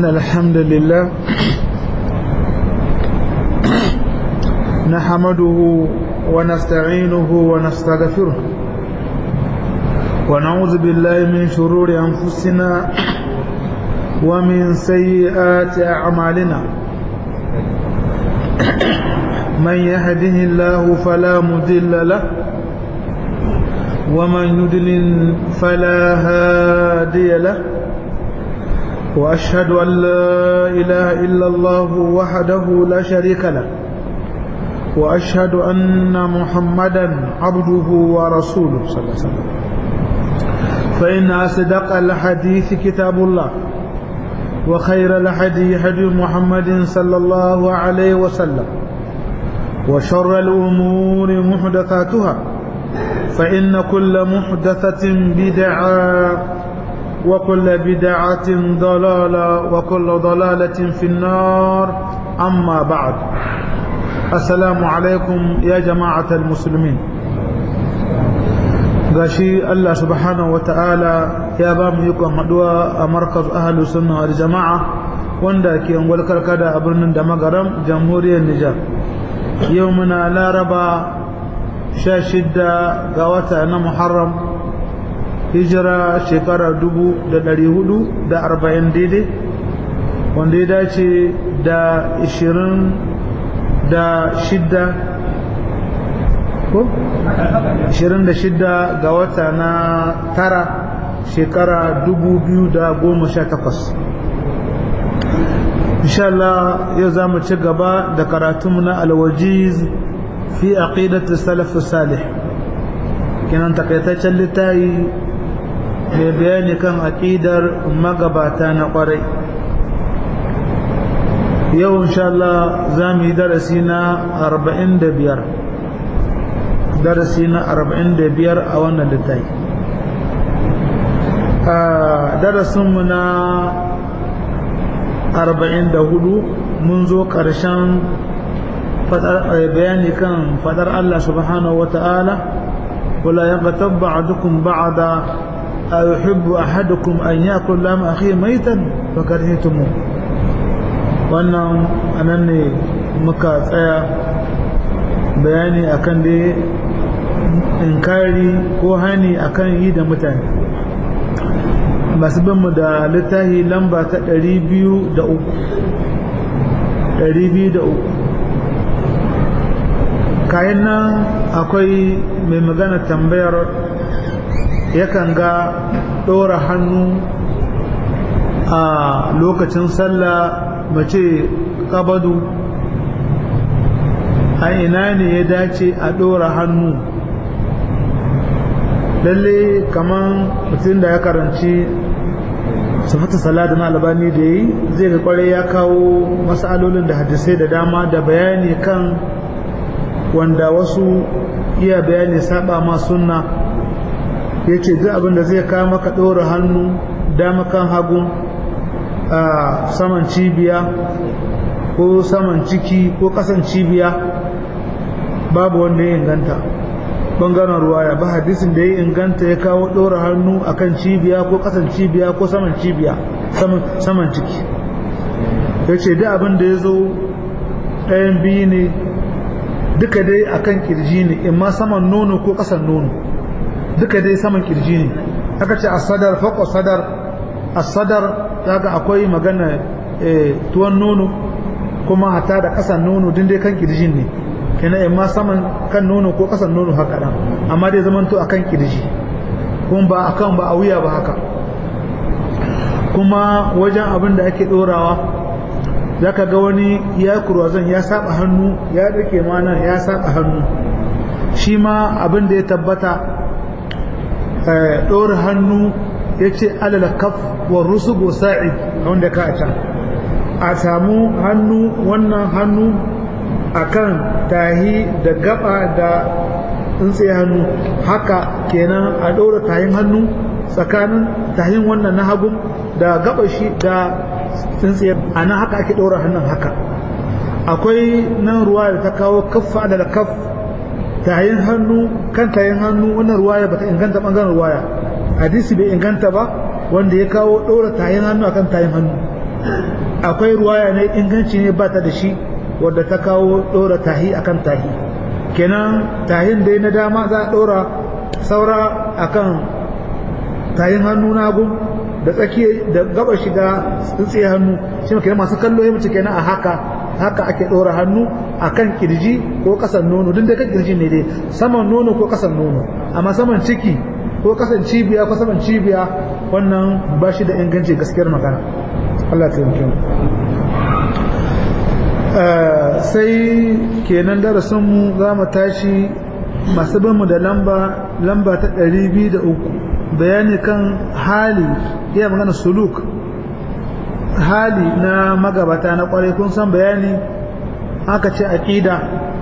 الحمد لله نحمده ونستعينه ونستغفره ونعوذ بالله من شرور أنفسنا ومن سيئات أعمالنا من يهده الله فلا مضل له ومن يدلل فلا هادي له وأشهد أن لا إله إلا الله وحده لا شريك له وأشهد أن محمدا عبده ورسوله صلى الله عليه وسلم فإن أصدق الحديث كتاب الله وخير الحدي هدي محمد صلى الله عليه وسلم وشر الأمور محدثاتها فإن كل محدثة بدعة وكل بدعة ضلالة وكل ضلالة في النار أما بعد السلام عليكم يا جماعة المسلمين gashi Allah subhanahu wata'ala ya ba mu ikon haduwa a markaz ahalus sunna wal jama'a wanda ke ungwal karkada a birnin da magaram jamhuriyar Nijar yau muna laraba sha shidda ga wata na Muharram hijira shekara dubu da dari hudu da arba'in daidai wanda ya dace da ishirin da shidda ko? ishirin da shidda ga wata na tara shekara dubu biyu da goma sha takwas inshallah yau za mu ci gaba da karatunmu na alwajiz fi aqidatu salaf salih kenan takaitaccen littafi mai bayani kan aƙidar magabata na ƙwarai yau inshallah za mu yi darasi na 45 darasi na 45 a wannan littafi a darasinmu na 44 mun zo ƙarshen bayani kan fadar Allah subhanahu wa ta'ala wala yaqtab ba'dukum ba'da أيحب أحدكم أن يأكل لام أخيه ميتا فكرهتموه wannan anan ne muka tsaya bayani akan da inkari ko hani akan yi da mutane masu binmu da littahi lamba ta 203 kayan nan akwai mai magana tambayar yakan ga ɗora hannu a lokacin sallah mace kabadu a ina ne ya dace a ɗora hannu lalle kaman mutum da ya karanci sufata salatu na albani da yi zai ga kwarai ya kawo matsalolin da hadisai da dama da bayani kan wanda wasu iya bayani saba ma sunna ya ce duk abin da zai kawo maka ɗora hannu dama kan hagu a saman cibiya ko saman ciki ko ƙasan cibiya babu wanda ya inganta ɓangaren ruwaya ba hadisin da ya inganta ya kawo ɗora hannu a kan cibiya ko ƙasan cibiya ko saman cibiya saman ciki ya ce duk abin da ya zo ɗayan biyu ne duka dai akan kirji ne imma saman nono ko ƙasan nono duka dai saman kirji ne aka ce asadar faƙo sadar asadar daga akwai magana tuwon nono kuma hata da ƙasan nono din dai kan kirjin ne kenan imma saman kan nono ko ƙasan nono haka ɗan amma dai zaman to akan kirji kuma ba akan ba a wuya ba haka kuma wajen abin da ake ɗorawa zaka ga wani ya kurwazon ya saba hannu ya rike mana ya saba hannu shi ma abin da ya tabbata ɗora hannu ya ce alal kaf wa rusugu sa'id wanda ka a can a samu hannu wannan hannu akan tahi da gaba da tsintsiye hannu haka kenan a ɗora tahin hannu tsakanin tahin wannan na hagu da gaba shi da tsintsiye a nan haka ake ɗora hannun haka akwai nan ruwa da ta kawo kaffa da kaf tayin hannu kan tayin hannu wannan ruwaya bata inganta bangaren ruwaya hadisi bai inganta ba wanda ya kawo ɗora tayin hannu akan tayin hannu akwai ruwaya ne inganci ne ba ta da shi wadda ta kawo ɗora tahi akan tahi kenan tahin dai na dama za a ɗora saura akan tahin hannu na hagu da tsakiya da gaba shiga tsintsiye hannu shi kenan masu kallo ya mace kenan a haka haka ake ɗora hannu akan kirji ko kasan nono duk da kan kirji ne dai saman nono ko kasan nono amma saman ciki ko kasan cibiya ko saman cibiya wannan ba shi da inganci gaskiyar magana Allah ta yi sai kenan darasinmu za mu tashi masu binmu da lamba lamba ta 203 bayani kan hali iya magana suluk hali na magabata na kwarai kun san bayani aka ce aƙida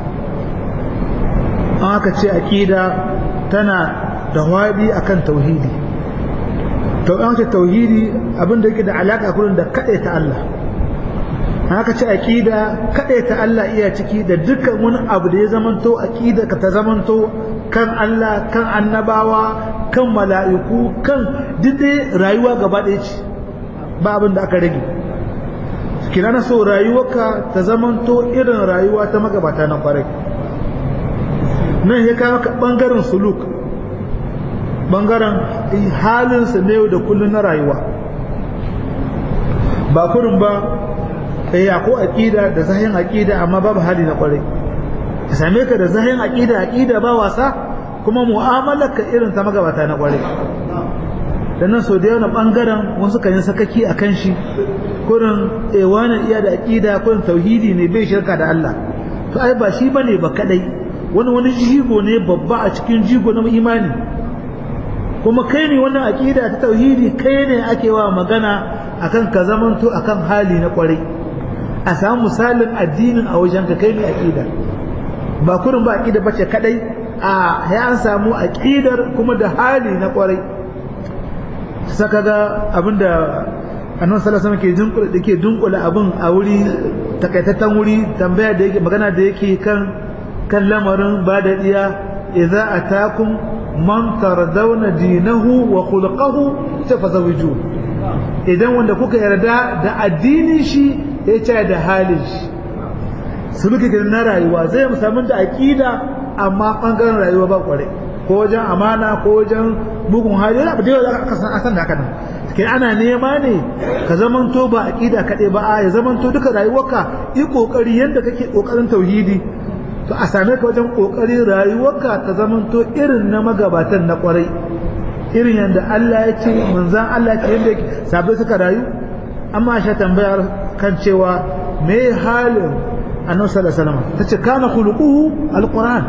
aka ce aƙida tana da waɗi akan tauhidi to an ce tauhidi abin da yake da alaka kullun da kaɗai ta Allah haka ce aqida kaɗai ta Allah iya ciki da dukkan wani abu da ya zamanto aqida ka ta zamanto kan Allah kan annabawa kan mala'iku kan dide rayuwa gaba ɗaya ce ba abin da aka rage kina na so rayuwarka ta zamanto irin rayuwa ta magabata na kwarai nan ya kama ka bangaren suluk bangaren halinsa na yau da kullum na rayuwa ba kurin ba ya ko aƙida da zahin aƙida amma babu hali na ƙwarai ka same ka da zahin aƙida aƙida ba wasa kuma mu'amalar ka irin ta magabata na ƙwarai da nan sau da yawan bangaren wasu kan yi sakaki a kan shi kurin ewanan iya da aƙida kurin tauhidi ne bai shirka da Allah to ai ba shi bane ba kadai wani wani jigo ne babba a cikin jigo na imani kuma kai ne wannan aqida ta tauhidi kai ne ake wa magana akan ka zamanto akan hali na kwarai a samu misalin addinin a wajen ka kai ne aqida ba kurin ba aqida bace kadai a ya an samu aqidar kuma da hali na kwarai saka ga abinda annabi sallallahu alaihi wasallam ke dunkula dake dunkula abin a wuri takaitaccen wuri tambaya da yake magana da yake kan kan lamarin ba da iya idza atakum man tardawna dinahu wa khulquhu tafazawiju idan wanda kuka yarda da addinin shi ya ce da halin shi su muke gidan na rayuwa zai mu samu da aqida amma bangaren rayuwa ba kware ko wajen amana ko wajen bugun hali yana da yawa aka san asan da haka nan kai ana nema ne ka zamanto ba aqida kaɗai ba a ya zamanto duka rayuwarka yi kokari yadda kake kokarin tauhidi to a same ka wajen kokarin rayuwarka ta zamanto irin na magabatan na kwarai irin yadda Allah ya ce manzan Allah ya ce yadda sabai suka rayu amma sha tambayar kan cewa me halin annabi sallallahu alaihi wasallam tace kana khuluquhu alquran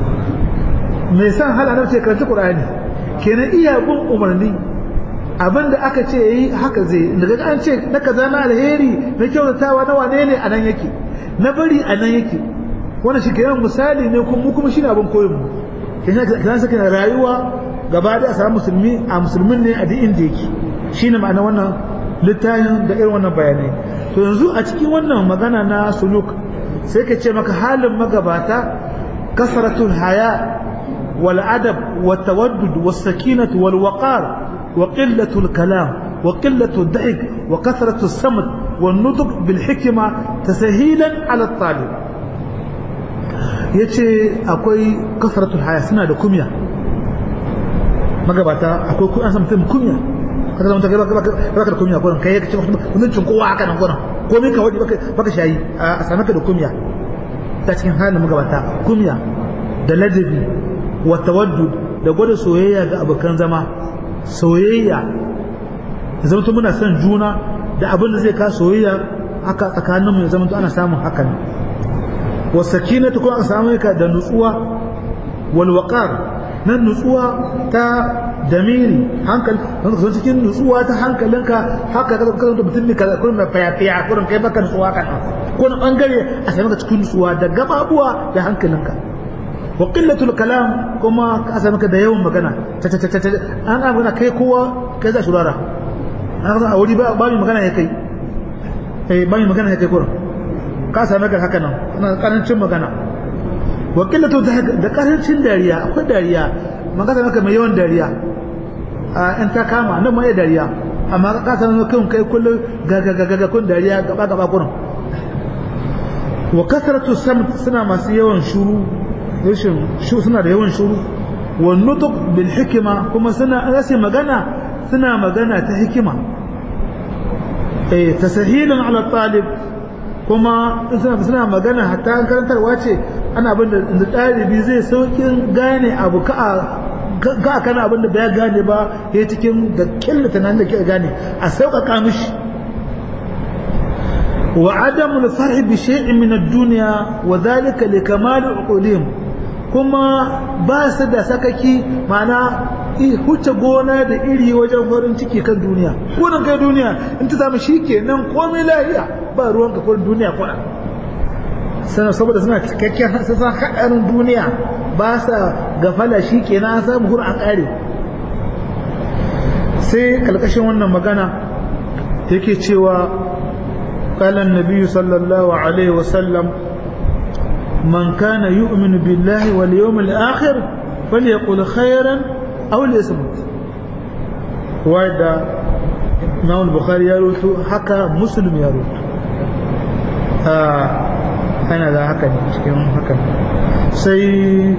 me san hal annabi ce karanta qur'ani kenan iya bin umarni abinda aka ce yayi haka zai daga an ce na kaza na alheri na kyautatawa na wane ne anan yake na bari anan yake wannan shi kenan misali ne kuma kuma shine abin koyon mu kenan kan saka rayuwa gaba da a samu musulmi a musulmin ne a duk inda yake shine ma'ana wannan littafin da irin wannan bayanai to yanzu a cikin wannan magana na suluk sai ka ce maka halin magabata kasratul haya wal adab wat tawaddud was sakinatu wal waqar wa qillatul kalam wa qillatud da'ik wa kasratus samt wan nutq bil hikma tasahilan ala talib yace akwai kasratul haya suna da kumya magabata akwai ku an san mutum kunya kada zama kai baka da kunya gurin kai kace mutuncin kowa haka nan gurin komai ka wadi baka baka shayi a same ka da kunya ta cikin halin magabata kunya da ladabi wa tawaddud da gwada soyayya ga abokan zama soyayya zama to muna son juna da abin da zai ka soyayya haka tsakaninmu ya zama to ana samun hakan wa sakinatu ko an samu ka da nutsuwa wal waqar nan nutsuwa ta damiri hankali wanda ka cikin nutsuwa ta hankalinka haka ka zama mutum ne kaza kurin mai fayafiya kurin kai baka nutsuwa kan ko na bangare a sami ka cikin nutsuwa da gababuwa da hankalinka wa qillatul kalam kuma ka sami ka da yawan magana ta ta ta ta an ga magana kai kowa kai za shurara an ga a wuri ba ba magana ya kai eh ba magana ya kai kurin ka sami ka haka nan ana karancin magana wa qillatu da karancin dariya akwai dariya magana maka mai yawan dariya a in ta kama nan mai dariya amma ka san kan kai kullum gaga gaga kun dariya gaba gaba kurin wa kasratu samt suna masu yawan shuru rashin shu suna da yawan shuru wa nutq bil hikma kuma suna rasa magana suna magana ta hikima eh tasahilun ala talib kuma suna suna magana hatta an karantarwa ce ana abin da ɗalibi zai saukin gane abu ka ga kana abin da bai gane ba ya cikin da killata nan da ke gane a sauƙaƙa mishi wa adamu al-farh bi shay'in min ad-dunya wa dhalika li kamal uqulihim kuma ba su da sakaki mana huce gona da iri wajen farin ciki kan duniya gudun kai duniya in ta samu shi kenan komai lahiya ba ruwanka ko duniya kuna sana saboda suna cikakken sun san haɗarin duniya ba sa gafala shi kenan samu hur an ƙare sai kalkashin wannan magana yake cewa kalan nabiyu sallallahu alaihi wasallam man kana yu'minu billahi wal yawmil akhir falyaqul khairan aw liyasmut wanda Imam Bukhari ya rutu haka Muslim ya rutu ana da haka ne cikin haka sai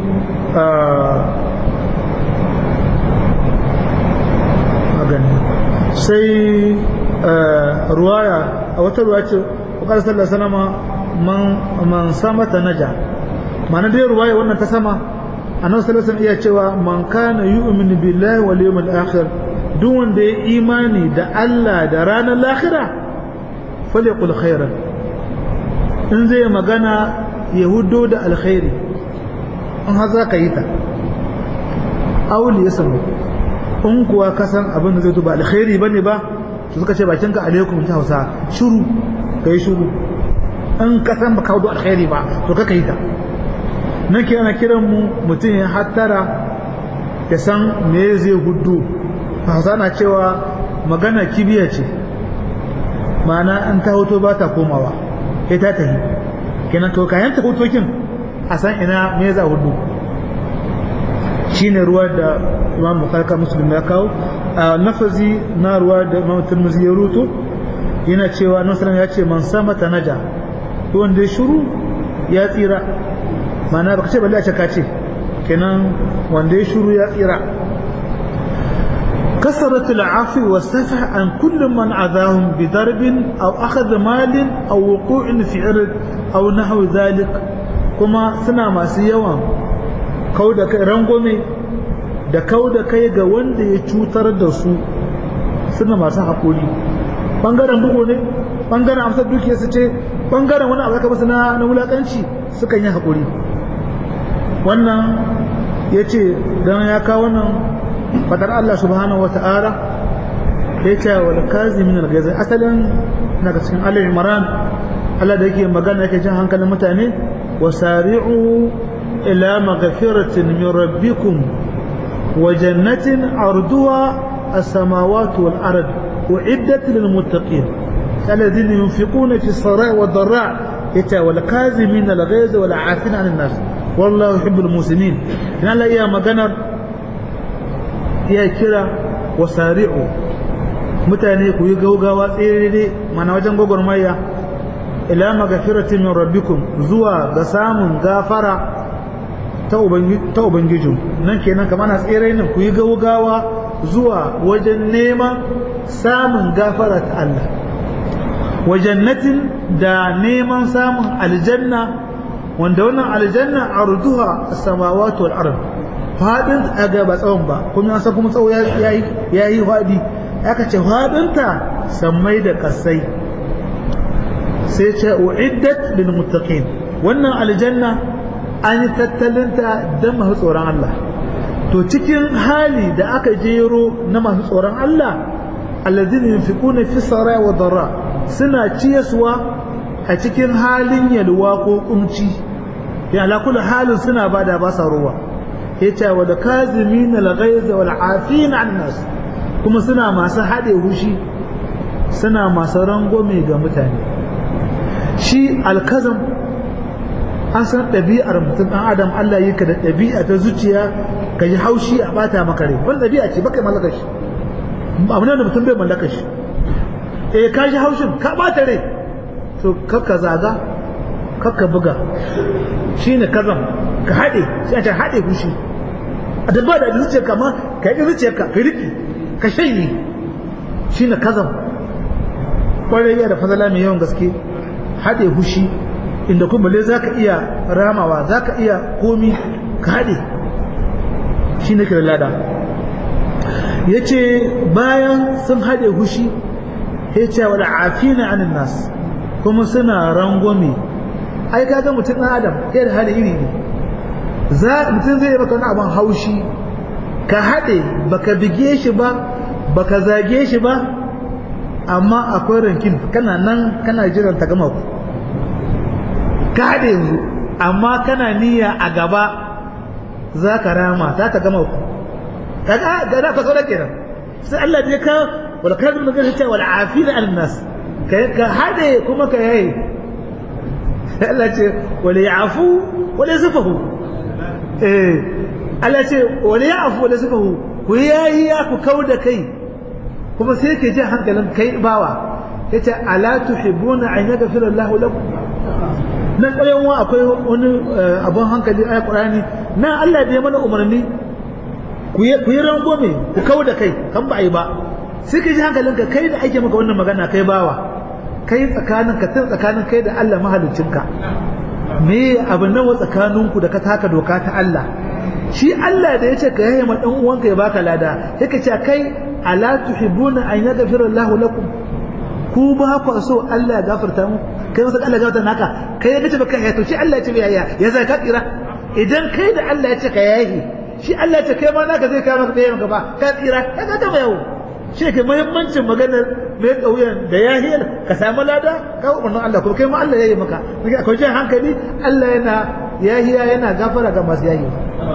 sai ruwaya a wata ruwa ce wakar sallar sanama man samata naja ma'ana dai ruwaya wannan ta sama annabi sallallahu alaihi iya cewa man kana yu'minu billahi wal yawmil akhir duk wanda ya imani da Allah da ranar lahira falyaqul khairan in zai magana ya hudo da alkhairi in har za ka yi ta auli ya samu in kuwa ka san abin da zai ba alkhairi bane ba su suka ce bakinka alaikum ta hausa shuru ka yi shuru in ka san baka hudo alkhairi ba to ka yi ta nake ana kiran mu mutum ya hattara ya san me zai hudu hausa na cewa magana kibiya ce ma'ana in ta hoto ba ta komawa sai ta tafi kenan to kayan ta hotokin a san ina me za hudu shine ruwa da imam bukhari muslim ya kawo a nafazi na ruwa da imam tirmidhi ya ruto yana cewa nan ya ce man sama ta naja wanda ya shuru ya tsira ma'ana baka ce balle a ce ka ce kenan wanda ya shuru ya tsira كسرت العفو والسفح عن كل من عذاهم بضرب أو أخذ مال أو وقوع في عرض أو نحو ذلك كما سنا ما سيوا كودا رنغومي da kau da kai ga wanda ya cutar da su suna masu haƙuri ɓangaren bugu ne ɓangaren amsar dukiya su ce ɓangaren wani abu masu na wulaƙanci sukan yi haƙuri wannan ya ce don ya kawo wannan fadar Allah subhanahu wa ta'ala ya ce wa kazimin al-ghaiz asalin daga cikin Ali Imran Allah da yake magana yake jin hankalin mutane wa sari'u ila maghfiratin min rabbikum wa jannatin arduha as-samawati wal ard uiddat lil muttaqin alladhina yunfiquna fi as-sarai' wad dharra yace wal kazimin al-ghaiz wal 'afina 'anil nas wallahu yuhibbul muslimin in Allah iya maganar ya kira wa sari'u mutane ku yi gaugawa tsere mana wajen gwagwarmaya ila magafiratin min rabbikum zuwa ga samun gafara ta ubangijin nan kenan kamar na tsere nan ku yi gaugawa zuwa wajen neman samun gafara ta Allah wa jannatin da neman samun aljanna wanda wannan aljanna arduha as-samawati wal ard fadin a ga ba tsawon ba kuma an san kuma tsawo ya yi fadi aka ce fadinta sammai da kasai sai ce uiddat lil muttaqin wannan aljanna an yi tattalinta don masu tsoron Allah to cikin hali da aka jero na masu tsoron Allah alladhina yunfiquna fi sarai wa darra suna ciyaswa a cikin halin yalwa ko kunci ya ala kullu halin suna bada ba sa ruwa yace wa da kazimin al-ghayz wal afin an nas kuma suna masu hade hushi suna masu rangwame ga mutane shi alkazam an san ɗabi'ar mutum ɗan adam Allah yi ka da ɗabi'a ta zuciya ka yi haushi a bata maka rai wani ɗabi'a ce baka mallaka shi abu ne da mutum bai mallaka shi eh ka shi haushin ka bata rai to kakka zaga kakka buga shine kazam ka haɗe sai a ce haɗe fushi a dabba da zuciya ka ma ka yi zuciya ka ka riki ka shanye shine kazam kwarai ya da fadala mai yawan gaske haɗe fushi inda kuma le za ka iya ramawa za ka iya komi ka haɗe shi ne lada ya ce bayan sun haɗe hushi ya ce wa afina anin nas kuma suna rangwame ai kaga mutum ɗan adam ɗaya da hali iri ne mutum zai yi maka wani abin haushi ka haɗe baka bige shi ba baka zage shi ba amma akwai rankin kana nan kana jiran ta gama ku ka haɗe yanzu amma kana niyya a gaba za ka rama za ta gama ku kaga ga da faso da kenan sai Allah ya ka wala kan mun ga cewa wal afina an nas ka haɗe kuma ka yayi Allah ce wala yafu wala yasafahu eh Allah ce wala yafu wala yasafahu ku yayi ya ku kauda kai kuma sai ke ji hankalin kai bawa yace ala tuhibbuna an yaghfira Allahu lakum nan ƙaryan wa akwai wani abun hankali a Qur'ani na Allah bai mana umarni ku yi rangome ku kawo da kai kan ba a yi ba sai ka ji hankalinka kai da ake maka wannan magana kai bawa kai tsakanin ka tun tsakanin kai da Allah mahaliccinka me abu nawa tsakaninku da ka taka doka ta Allah shi Allah da ya ce ka yaye ma dan uwanka ya baka lada sai ka ce kai ala tuhibbuna an yaghfira Allahu lakum ku ba ku so Allah ya gafarta mu kai masa Allah ya gafarta naka kai ya kace baka ya to shi Allah ya ce ya ya ya zai ka tsira idan kai da Allah ya ce ka yayi shi Allah ya ce kai ma naka zai kai maka ɗaya maka ba ka tsira ka ga gama yau shi ke muhimmancin maganar mai kauyen da yahiyar ka samu lada ka umarnin Allah kuma kai ma Allah ya yi maka akwai jin hankali Allah yana yahiya yana gafara ga masu yahi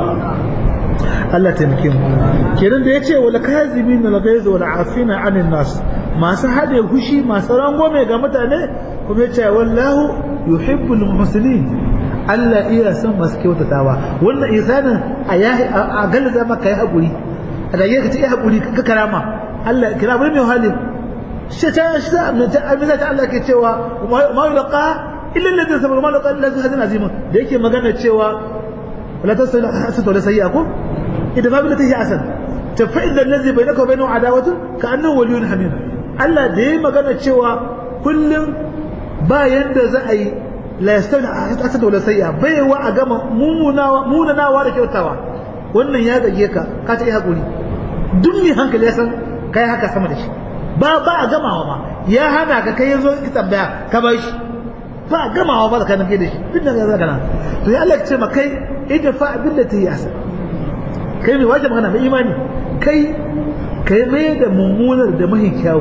Allah taimake mu kenan da yace wal kazimin al ghaiz wal afina anin nas masu hade hushi masu rangwame ga mutane kuma yace wallahu yuhibbul muhsinin Allah iya son masu kyautatawa wannan isanin a yahi a galaza maka yi hakuri a da yake ta yi hakuri ka karama Allah kira bai mai hali shi ta shi ta amina ta Allah ke cewa ma yulqa illa alladhi sabara ma yulqa illa hadin azim da yake magana cewa wala tasal hasatu wala sayyakum idan babu lati hasan ta fa idza allazi bainaka wa bainahu adawatu ka annahu waliyyun hamim Allah da yayi magana cewa kullum ba yanda za a yi la yastawi hasatu wala sayya bai wa a gama mumunawa munanawa da kyautawa wannan ya gage ka ka ta yi hakuri duk mai hankali ya san kai haka sama da shi ba ba a gamawa ma ya hana ka kai yanzu ki tambaya ka bar shi ba a gamawa ba tsakanin kai da shi duk da zaka na to ya Allah ya ce ma kai idan fa billati yasa kai mai wajibi magana mai imani kai kai mai da mummunar da mahi kyawu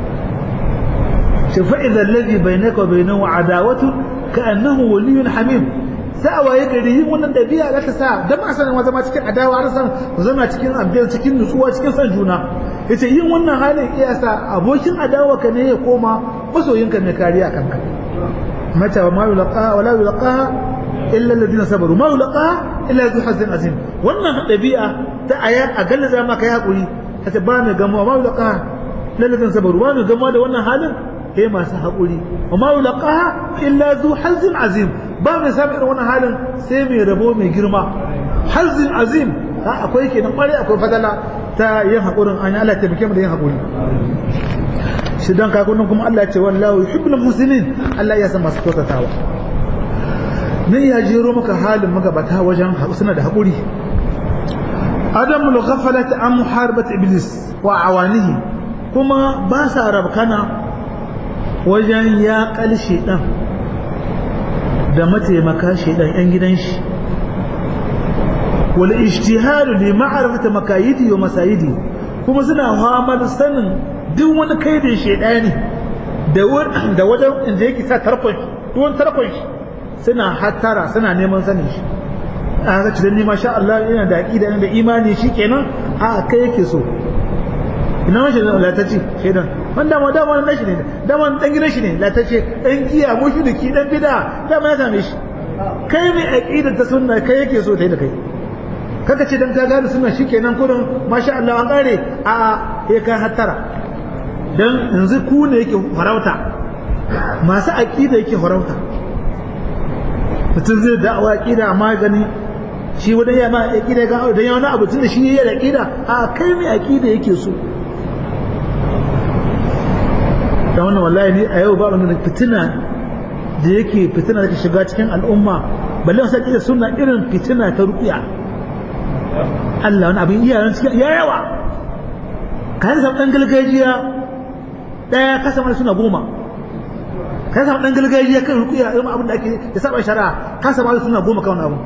shafa idan ladhi bainaka wa bainahu adawatu ka annahu waliyyun hamim sai a waye gari yin wannan dabi'a za ta sa dan ma sanin zama cikin adawa har san zama cikin abdin cikin nutsuwa cikin san juna yace yin wannan halin iya sa abokin adawa ka ne ya koma masoyinka mai kariya kanka mata wa ma yulqa wa la yulqa illa alladhina sabaru ma yulqa illa zu hazin azim wannan dabi'a ta aya a galla zama kai hakuri kace ba mai gamo ma yulqa lalladhina sabaru ba mai gamo da wannan halin sai masu haƙuri wa ma yulqa illa zu hazin azim ba mai samun irin wannan halin sai mai rabo mai girma hazin azim ha akwai kenan kware akwai fadala ta yin haƙurin an Allah ta mu da yin haƙuri shi dan kakunan kuma Allah ya ce wallahu yuhibbul muslimin Allah ya san masu kyautatawa ne ya jero maka halin magabata wajen suna da haƙuri adamul ghaflat an muharabat iblis wa awanihi kuma ba sa rabkana wajen ya kalshe dan da mataimaka shaidan yan gidan shi wal ijtihadu li ma'rifati makayidi wa masayidi kuma suna hamar sanin duk wani kaidin shaidani da da wajen inda yake sa tarkon shi duk wani tarkon shi suna hattara suna neman sanin shi a ga cikin nima sha Allah yana da aqida da imani shikenan a kai yake so ina mashi latacce shaidan wanda ma dama na shi ne dama dan gidan shi ne latacce dan giya mushriki dan bid'a dama ya same shi kai mai aqida ta sunna kai yake so tai da kai kaka ce dan ka gane sunna shikenan kurin masha Allah an kare a ya kai hattara dan yanzu ku ne yake farauta masu aqida yake farauta mutum zai da'awa aqida amma gani shi wani ya ma aqida ga dan ya wani abu tun da shi yayi aqida a kai mai aqida yake so da wannan wallahi ni a yau ba wani fitina da yake fitina da ke shiga cikin al'umma balle wasu aqida sunna irin fitina ta ruqiya Allah wani abin iyayen cikin ya yawa ka yi samu ɗan gargajiya ɗaya ka samu suna goma ka samu ɗan gargajiya kan rukuya irin abin da ake da saba shari'a ka samu suna goma kan abu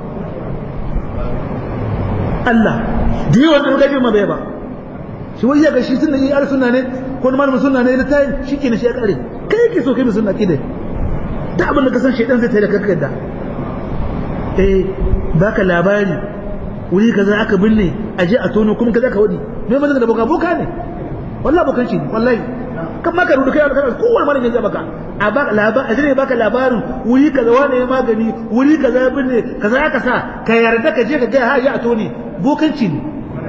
Allah da yawan ɗan gargajiya ma bai ba shi wai ya ga shi sunna yi suna ne ko malamin sunna ne da tayi shi ke na shi ya kare kai yake so kai da sunna kide da abin da ka san shaidan zai tayi da kakka da eh baka labari wuri kaza aka binne a je a tono kuma kaza ka wadi me mazan da boka boka ne wallahi bokan shi wallahi kan maka rudu kai kana kowanne malamin ya baka a baka labar a jira baka labarin wuri kaza wane ya magani wuri kaza ya binne kaza aka sa ka yarda ka je ka ga ha ya tone bokanci ne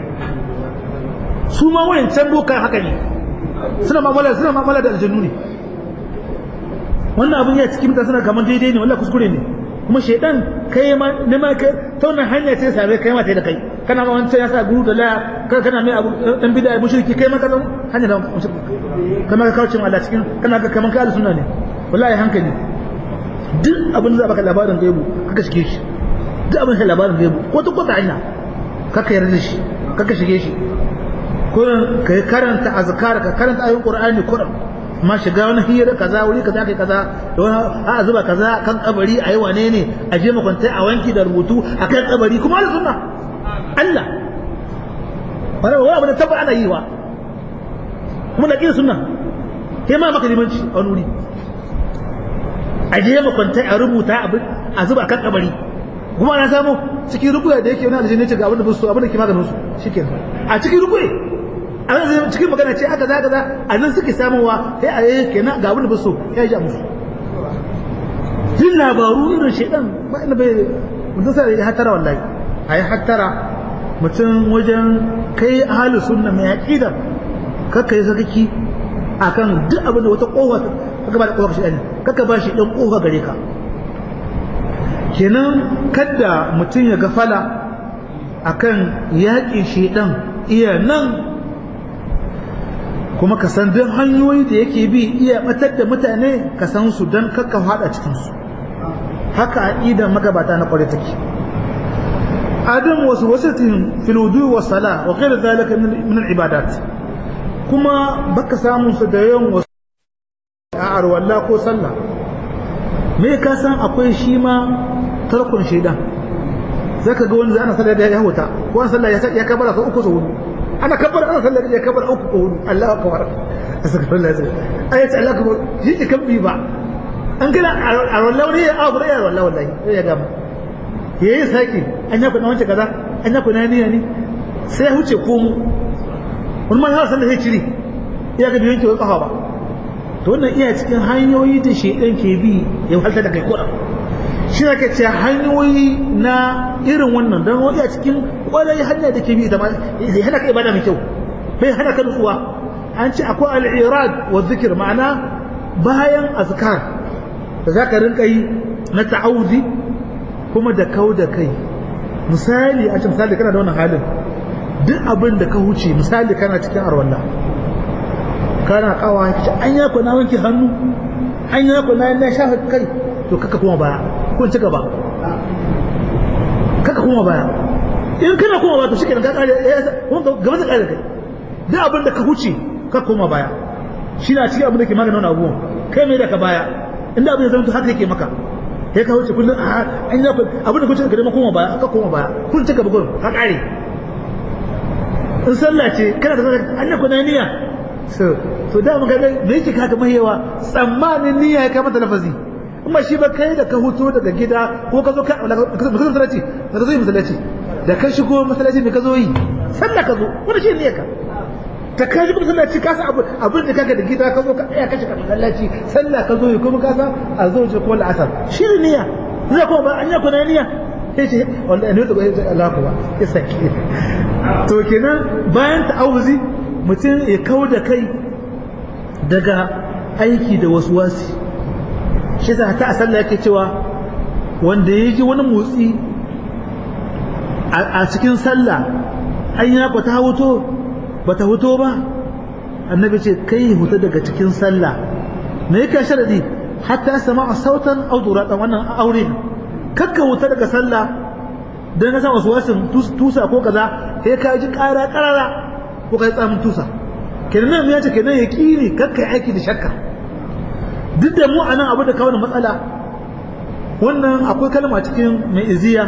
su ma wayan can bokan haka ne suna mamala suna mamala da aljannu ne wannan abin ya cikin mutane suna kamar daidai ne wallahi kuskure ne kuma shaidan kai ma ne ma kai ta wannan hanya ce same kai ma ta da kai kana ma wancan ya sa guru da laya kana mai abu dan bid'a mushriki kai ma ka zama hanya da kamar ka kauce Allah cikin kana ga kamar ka sunna ne wallahi hankali duk abin da baka labarin gaibu kaka shige shi duk abin da labarin gaibu ko ta kota hanya kaka yarda shi kaka shige shi ko ka karanta azkar ka karanta ayoyin qur'ani kuran ma shiga wani hira kaza wuri kaza kai kaza da wani a zuba kaza kan kabari ayi wane ne a je makwanta a wanki da rubutu a kan kabari kuma Allah sunna Allah wani wani abu da tabba ana yi wa kuma da kin sunna kai ma maka limanci a wani wuri a je makwanta a rubuta a zuba kan kabari kuma ana samu cikin rukuya da yake wani aljanna ce ga abin da ba su abin da ke maganin su shikenan a cikin rukuya a nan cikin magana ce aka zaga za a nan suke samuwa sai a yi kenan ga abin da ba so ya ji musu jin labaru irin shaidan ba ina bai mutum sai ya hatara wallahi a yi hatara mutum wajen kai ahli sunna mai aqida kakka yi sakaki akan duk abin da wata kofa kaka ba da kofa shi kaka ba shi dan kofa gare ka kenan kada mutum ya gafala akan yaƙin shaidan iya nan kuma ka san duk hanyoyi da yake bi iya batar da mutane ka san su don kakka fada cikin su haka aqidar magabata na kware take adam wasu wasatin fil wudu wa sala wa ghayr zalika min al ibadat kuma baka samu su da yawan wasu a arwalla ko sallah me ka san akwai shi ma tarkon shaidan zaka ga wani ana sallah da ya huta ko an sallah ya kabara sau uku sau hudu ana kabbar ana sallar ya kabbar uku ko hudu Allahu akbar astaghfirullah ayat Allah akbar shi ke kabbi ba an gina a wallahu ne ya abu da ya wallahu wallahi ya gama yayi saki an ya kuna wance kaza an ya kuna niyya ne sai ya huce komo wani man sallar sai ciri ya ga biyan ki kafa ba to wannan iya cikin hanyoyi da shedan ke bi ya halta da kai kuɗa shi ne ce hanyoyi na irin wannan don wani a cikin kwarai hanya da ke bi ita ma ya hana ka ibada mai kyau bai hana ka nutsuwa an ce akwai al'irad wa zikir ma'ana bayan azkar da za ka rinka yi na ta'awudi kuma da kau da kai misali a ce misali kana da wannan halin duk abin da ka huce misali kana cikin arwalla kana kawa ka ce an yako na wanke hannu an yako na na shafa kai to kaka kuma baya kun ci gaba kaka kuma baya in kana kuma baya to shi kenan ka kare gaba da kare kai duk abin da ka huce ka kuma baya shi na cikin abin da ke magana wani abubuwan kai mai da ka baya inda abin da zama to haka yake maka sai ka wuce kullum an yi abin da kuce ka dama koma baya ka koma baya kun cika bugun ka kare in sallah ce kana da zaka an ku na niyya so so da mun ga me yake ka kamar yawa tsammanin niyya ya kama da lafazi amma shi ba kai da ka huto daga gida ko ka zo ka masallaci ka zo yi masallaci da ka shigo masallaci me ka zo yi sallah ka zo wani shi niyyar ka ta ka shigo masallaci ka san abin da kaga da gida ka zo ka tsaya ka shiga masallaci sallah ka zo yi kuma ka san a zo ce ko la'asar shi ne niyya zai kuma ba an yi kuna niyya sai ce wallahi ne to ba sai Allah ku ba ya saki to kenan bayan ta'awuzi mutum ya kau da kai daga aiki da wasu wasi shi za ta a sallah yake cewa wanda ya ji wani motsi a cikin sallah an ya ba ta huto ba ta huto ba annabi ce kai huta daga cikin sallah me yake sharadi hatta sama a sautan audura dan wannan aure kakka huta daga sallah dan na sa wasu wasin tusa ko kaza sai ka ji ƙara ƙarara ko kai tsamin tusa kenan ya ce kenan ya kini kakka aiki da shakka duk da mu anan abu da kawo matsala wannan akwai kalma cikin mai iziya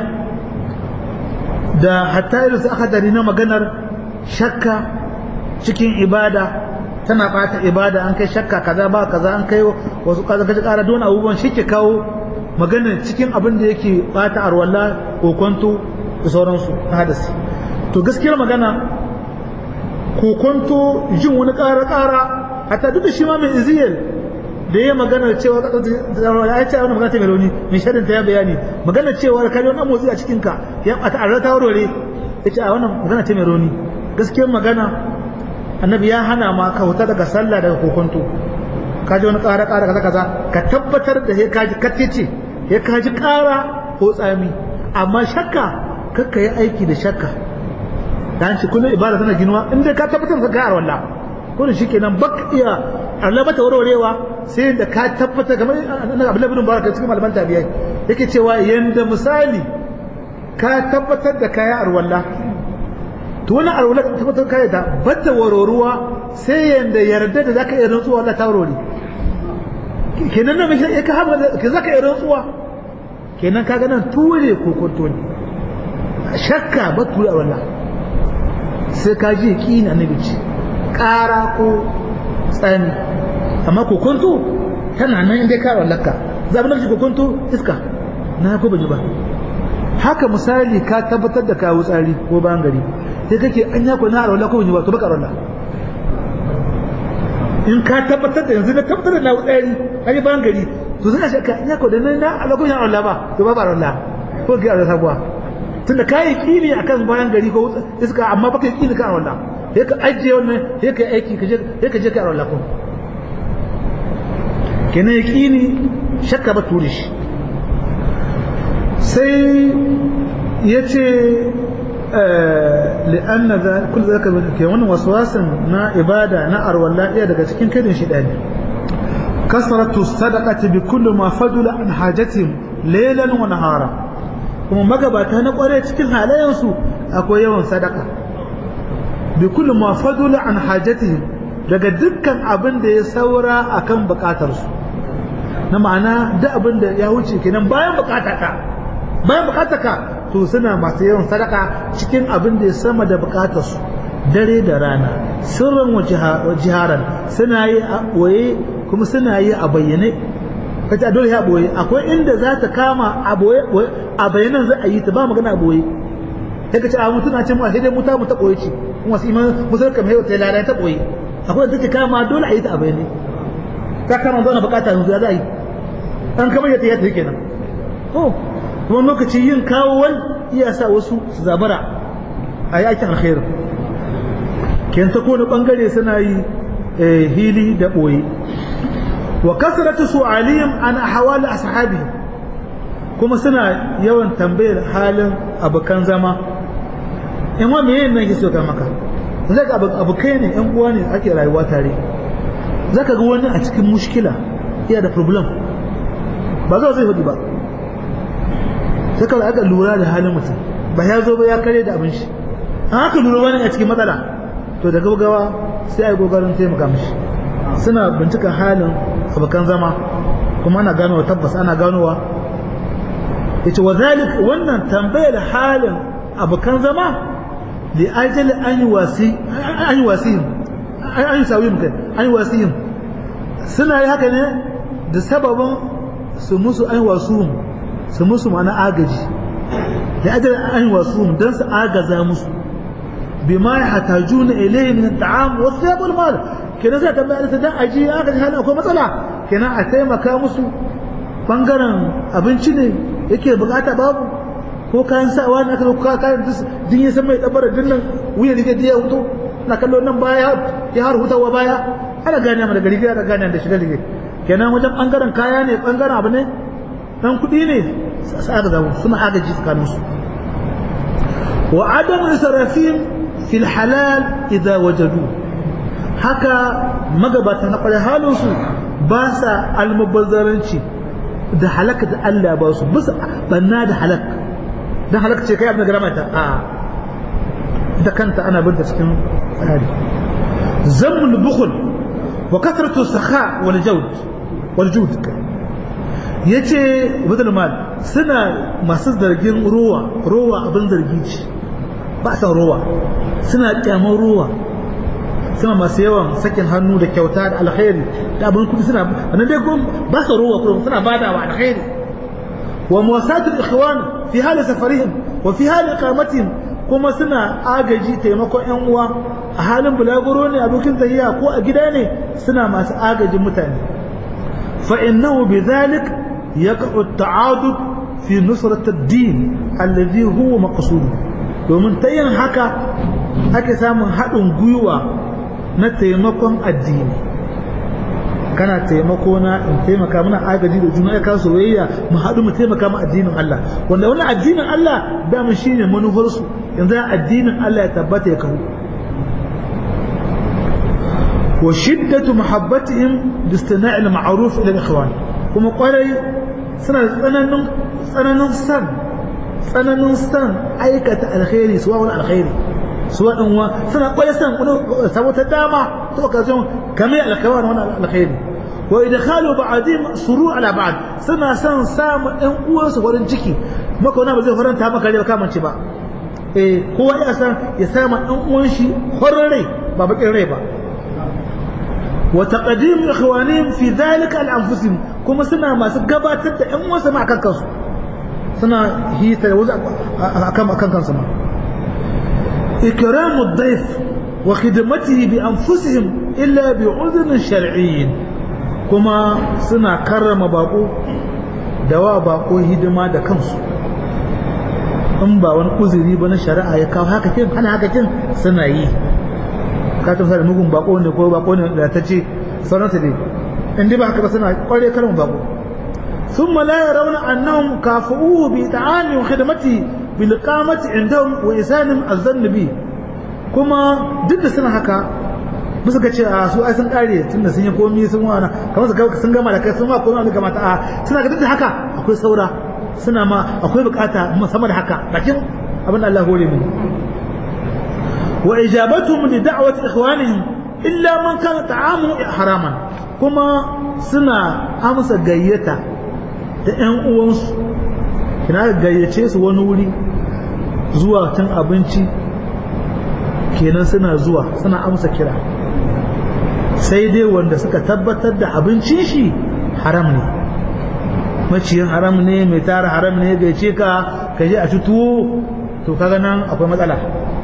da hatta irin su aka dari na maganar shakka cikin ibada tana bata ibada an kai shakka kaza ba kaza an kai wasu kaza kaji kara don abubuwan shi ke kawo magana cikin abin da yake bata arwalla kokonto da sauransu ta hadasi to gaskiyar magana kokonto jin wani kara kara hatta duk da shi ma mai iziyar da ya magana cewa ya ce wani magana ta mai rauni mai shaɗin ta ya bayani magana cewa ka wani motsi a cikinka ya a ta'arra ta warware ya ce a wannan magana ta mai rauni gaskiyar magana annabi ya hana ma ka huta daga sallah daga kokonto ka ji wani ƙara ƙara kaza kaza ka tabbatar da ya kaji kattice ya kaji ƙara ko tsami amma shakka kakka yi aiki da shakka dan shi kullum ibada tana ginuwa in dai ka tabbatar da ka wallah kullum shikenan bak iya Allah bata warwarewa sai da ka tabbata kamar annabi Abdullah ibn Mubarak cikin malaman tabi'ai yake cewa yanda misali ka tabbatar da kaya arwalla to wani arwalla ka tabbatar kaya da bata warwaruwa sai yanda yarda da zaka iya rantsuwa Allah ta warware kenan nan mai ka haɓa ke zaka iya rantsuwa kenan kaga nan ture ko kwanto ne shakka ba ture arwalla sai ka ji yaƙini annabi ce ƙara ko tsani amma kokonto tana nan inda ka wallaka zaɓi na kokonto iska na ko baji ba haka misali ka tabbatar da kawo tsari ko bayan gari sai kake an yako na arwala ko baji ba to baka arwala in ka tabbatar da yanzu na tabbatar da na tsari an yi bayan gari to suna shakka an yako da na na alakon yan arwala ba to ba ba arwala ko ki arwala sabuwa tunda ka yi kini akan bayan gari ko iska amma baka yi kini kan arwala sai ka ajiye wannan sai ka aiki sai ka je ka arwala ko kenan yaƙini shakka ba ture shi sai ya ce li'anna za kul zaka ke wannan waswasin na ibada na arwalla iya daga cikin kadin shi dani kasratu sadaqati bi kulli ma fadula an hajatin laylan wa nahara kuma magabata na kware cikin halayensu akwai yawan sadaka bi kulli ma fadula an hajatihim daga dukkan abin da ya saura akan bukatarsu na ma'ana duk abin da ya wuce kenan bayan bukataka bayan bukataka to suna masu yawan sadaka cikin abin da ya sama da bukatarsu dare da rana sirran wa jiharan suna yi a boye kuma suna yi a bayyane kace dole ya boye akwai inda za ta kama a boye a bayanan za a yi ta ba magana a boye sai ka ce a mutuna ce mu a sai dai mu ta mu ta boye ce kuma su iman musulka mai wata lalata ta boye akwai da take kama dole a yi ta a bayyane ka kama zuwa bukata yanzu ya za a yi an kamar yadda ya tafi kenan to kuma lokaci yin kawo wani iya sa wasu su zabara a yi aikin alkhairu ken ta kone bangare suna yi hili da ɓoye wa kasratu su'alihim an ahwali ashabi kuma suna yawan tambayar halin abokan zama in wa meye nan yake so ka maka zaka abokai ne yan uwa ne ake rayuwa tare zaka ga wani a cikin mushkila iya da problem ba zo zai hudu ba sai kawai aka lura da halin mutum ba ya zo ba ya kare da abin shi an aka lura wani a cikin matsala to da gaugawa sai a yi gogarin taimaka mishi suna bincika halin abokan zama kuma ana ganowa tabbas ana ganowa yace wa zalik wannan tambayar halin abokan zama li ajali an yi wasi an yi wasihim an yi sawihim kai an yi wasihim suna yi haka ne da sababin su musu an wasuhum su musu mana agaji da ajali an wasuhum don su agaza musu bima ya hatajuna ilayhi min at'am wa thiyab wal mal kenan sai tambaya da dan aji agaji halin akwai matsala kenan a taimaka musu bangaren abinci ne yake bukata babu ko kayan sawa ne aka ka kayan din ya san mai dabara dinnan wuya ne da ya wuto na kallo nan baya ya har hutawa baya ana gane mu da gari ana gane da shiga lige kenan wajen bangaren kaya ne bangaren abu ne dan kudi ne sai aka zama suna agaji tsakanin su wa adam israfin fil halal idza wajadu haka magabata na kwarai halin su ba sa almubazzaranci da halaka da Allah ba su bisa banna da halak dan halak ce kai abin da garamata a da kanta ana binta cikin tsari zammul bukhul wa kasratu sakha wal jawd wal jud yace badal mal suna masu zargin ruwa ruwa abin zargi ce ba san ruwa suna kyaman ruwa suna masu yawan sakin hannu da kyauta da alkhairi da abin kudi suna wannan dai ba su ruwa kuma suna badawa alkhairi wa muwasatul ikhwan fi hali safarihim wa fi hali iqamatihim kuma suna agaji taimakon yan uwa a halin bulaguro ne abokin tahiya ko a gida ne suna masu agajin mutane fa innahu bidhalik yaqa'u at-ta'adud fi nusrat ad-din alladhi huwa maqsud domin ta yin haka ake samun haɗin gwiwa na taimakon addini kana taimako na in taimaka mana agaji da juna ya soyayya mu haɗu mu taimaka mu addinin Allah wanda wannan addinin Allah da mu shine manufarsu yanzu addinin Allah ya tabbata ya kawo wa shiddatu muhabbatihim bi istina'il ma'ruf ila ikhwan kuma kwarai suna tsananin tsananin san tsananin san aikata alkhairi suwa wani alkhairi suwa din wa suna kwarai san wani saboda dama to ka zo kamar alkhairi wani alkhairi wa idkhalu ba'dihim suru ala ba'd suna san samu ɗan uwansu farin ciki maka wani ba zai faranta maka rai ba kamance ba eh kowa ya san ya sama ɗan uwan shi horon rai ba bakin rai ba wa taqdim ikhwanihim fi dhalika al anfusihim kuma suna masu gabatar da ƴan uwansu ma akan kansu suna hita da wasu akan akan kansu ma ikramu ad-dayf wa khidmatihi bi anfusihim illa bi udhun shar'iyyin kuma suna karrama bako da wa bako hidima da kansu in ba wani uzuri ba na shari'a ya kawo haka kin ana haka kin suna yi ka tafsa da mugun bako ne ko bako ne da ta ce sauransu ne in dai ba haka ba suna kware karin bako ثم لا يرون أنهم كافؤوه بإطعامه وخدمته بالإقامة عندهم وإسانهم الظن به كما ضد سنة هكا bisa ga ce a su ai sun kare tunda sun yi komi sun wana kamar su sun gama da kai sun ma komi wani gama ta a suna ga duk da haka akwai saura suna ma akwai bukata sama da haka bakin abin da Allah hore mu wa ijabatuhum li da'wati ikhwanihim illa man kana ta'amu haraman kuma suna amsa gayyata da ƴan uwansu kina gayyace su wani wuri zuwa cin abinci kenan suna zuwa suna amsa kira sai dai wanda suka tabbatar da abincin shi haram ne maciyin haram ne mai tara haram ne gaice ka ka je a ci tuwo to kaga nan akwai matsala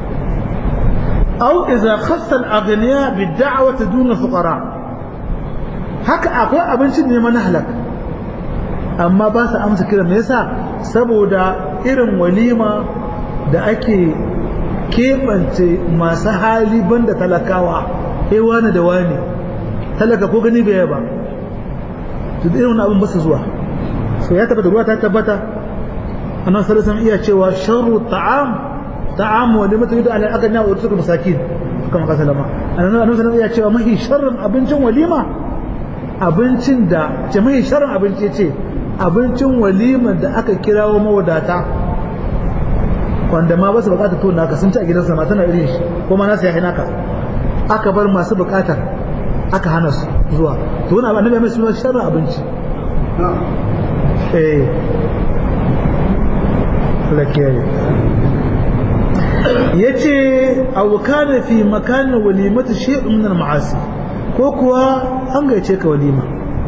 au idza khassa al-aghniya bid-da'wati duna fuqara haka akwai abincin ne mana halak amma ba su amsa kira me yasa saboda irin walima da ake keɓance masu hali banda talakawa eh wani da wani talaka ko gani bai ba to irin wani abin ba su zuwa so ya tabbata ruwa ta tabbata annabi sallallahu alaihi iya cewa sharru ta'am ta'am wa limatu yudu ala agna wa rusul masakin kama ka salama annabi sallallahu iya cewa mahi sharrin abincin walima abincin da ce mahi sharrin abinci ce abincin walima da aka kirawo mawadata wanda ma ba su bukata to naka sun ci a gidansa ma tana irin shi ko ma nasu ya naka aka bar masu bukatar aka hana su zuwa to wani annabi mai suna sharrin abinci eh lakiyaye yace aw kana fi makan walimati shay'un min al-ma'asi ko kuwa an gaice ka walima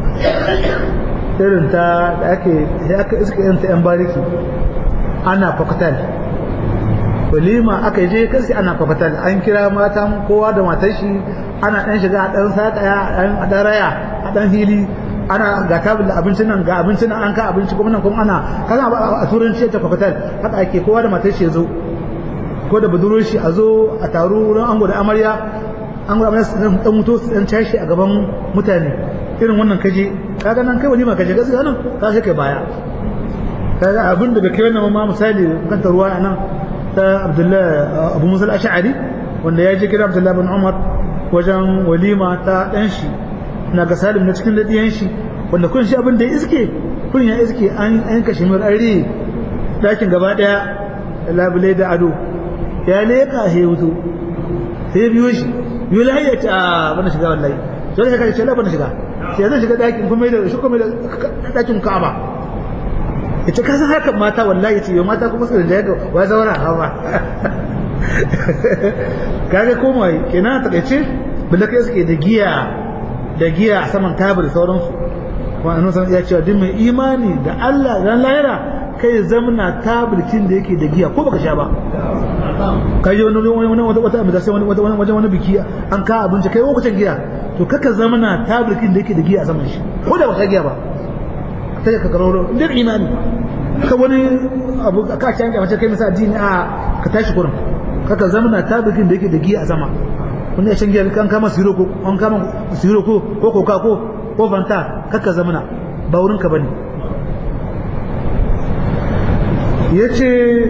irin ta da ake sai aka iska yin ta yan bariki ana fakatal walima aka je kasi ana fafatal an kira matan kowa da matar shi ana dan shiga a dan sakaya a dan raya a dan hili ana ga tabul da abincin nan ga abincin nan an ka abinci kuma nan kuma ana kaza a turanci ta fafatal haka ake kowa da matar shi zo ko da budurwar shi a zo a taru wurin ango da amarya an ga amarya su dan mutu su dan tashi a gaban mutane irin wannan kaje kaga nan kai walima kaje gaskiya nan ka shi kai baya kaga abin da bai kai wannan ma misali kan ruwa nan ta Abdullahi Abu Musa al-Ash'ari wanda ya je kira Abdullahi bin Umar wajen walima ta dan shi na ga Salim na cikin dadiyan shi wanda kun shi abin da ya iske kun ya iske an yanka shi mir ari dakin gaba daya labule da ado ya leka he wuto sai biyo shi biyo lahiya ta bana shiga wallahi sai ka kace la bana shiga sai zan shiga dakin kuma da shi kuma da dakin Ka'aba yace ka san haka mata wallahi yace yo mata kuma su da yaga wa zaura hawa kaga komai kenan ta kace balla kai suke da giya da giya a saman tabir sauransu kuma annabi san ya ce duk mai imani da Allah ran lahira kai zamna tabirkin da yake da giya ko baka sha ba kai je wani wani wata wata amma sai wani wajen wani biki an ka abinci kai lokacin giya to kaka zamna tabirkin da yake da giya a saman shi ko da baka giya ba sai ka karoro inda imani ka wani abu ka ci an mace kai masa addini a ka tashi kurin kaka zamna tabirkin da yake da giya a sama wani ya shan giya kan kama siro ko an kama siro ko ko koka ko ko fanta kaka zamna ba wurin ka bane yace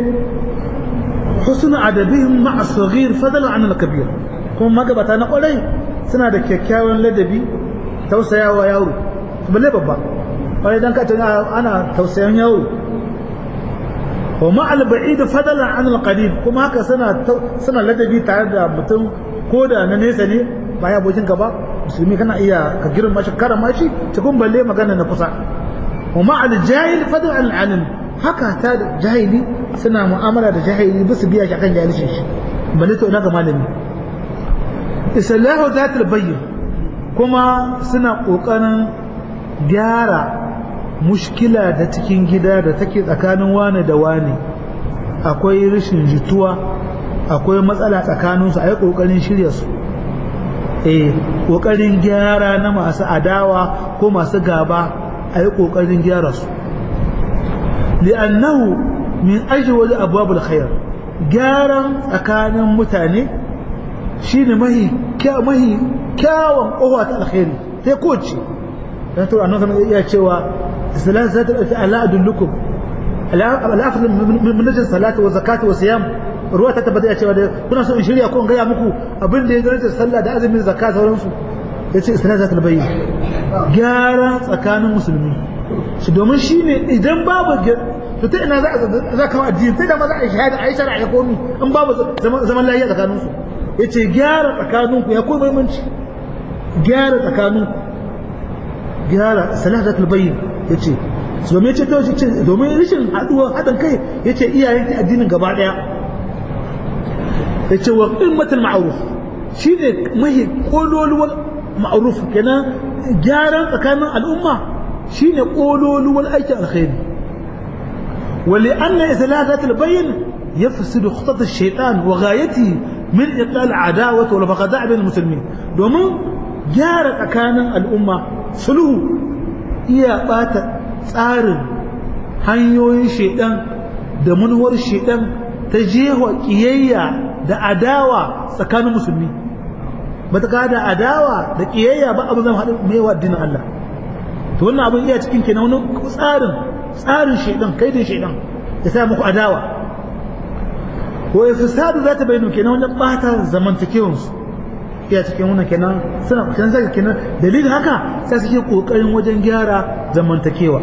husnu adabihim ma'a saghir fadala an al-kabir kuma magabata na kwarai suna da kyakkyawan ladabi tausayawa yaro balle babba wani dan ka tana ana tausayan yaro wa ma'al ba'id fadala an al-qarib kuma haka suna suna ladabi tare da mutum ko da na nesa ne ba ya abokin ka ba musulmi kana iya ka girma shi karama shi cikin balle magana na kusa wa ma'al jahil fadala an al-alim haka ta da jahili suna mu'amala da jahili bisu biya shi akan jahilcin shi balle to ina ga malami islahu zatul bayyin kuma suna kokarin gyara mushkila da cikin gida da take tsakanin wane da wane akwai rashin jituwa akwai matsala tsakaninsu a yi kokarin shirya su eh kokarin gyara na masu adawa ko masu gaba a yi kokarin gyara su li'annahu min ajwal abwabul khair gyaran tsakanin mutane shine mahi mahi kyawun kowa ta alkhairi sai kowace dan to annabi sallallahu alaihi cewa salat zat ala adullukum al-afdal min najis salati wa zakati wa siyam ruwa ta tabbata ya cewa kuna so in shirya ko in gaya muku abin da ya daraja sallah da azumin zakka sauransu yace salat zat al-bayyin gyara tsakanin musulmi shi domin shine idan babu to ta ina za ka addini sai da ma za a shahada a yi shari'a ya komi in babu zaman lafiya tsakaninsu ya ce gyara tsakaninku ya koyi muhimmanci gyara tsakaninku gyara salatul bayyin ya ce domin ce ta ce domin rashin haɗuwa haɗin kai ya ce iyayen ta addinin gaba ɗaya ya ce wa ƙilmatul ma'aruf shi ne mahi ƙololuwar ma'aruf kenan gyaran tsakanin al'umma shi ne ƙololuwar aikin alkhairi ولأن إثلاثة البين يفسد خطط الشيطان وغايته من إقلال العداوة والبغضاء بين المسلمين دومون جارة أكان الأمة سلوه إيا بات tsarin hanyoyin shaidan da manuwar shaidan ta jewa kiyayya da adawa tsakanin musulmi ba ta da adawa da kiyayya ba abin zama haɗin mewa addinin Allah to wannan abin iya cikin kenan wani tsarin tsarin shaidan kaidin shaidan ya sa muku adawa ko ifsadu za ta bayyana kenan wajen bata zamantakewar su iya cikin wannan kenan suna kan zaka kenan dalilin haka sai suke kokarin wajen gyara zamantakewa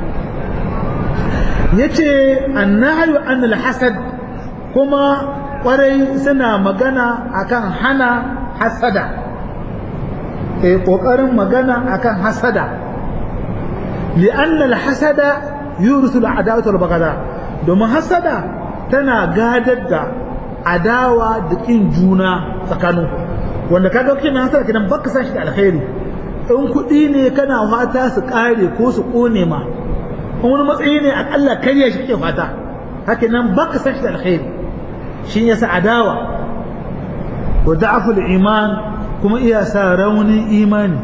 yace annahyu an alhasad kuma kwarai suna magana akan hana hasada eh kokarin magana akan hasada li'anna alhasada yurisu al'adawata wal bagada domin hasada tana gadar da adawa da kin juna tsakanin wanda kaga kina hasada kidan baka san shi da alkhairi in kuɗi ne kana fata su kare ko su kone ma in wani matsayi ne akalla karya shi kake fata haka nan baka san shi da alkhairi shi yasa adawa wa da'aful iman kuma iya sa raunin imani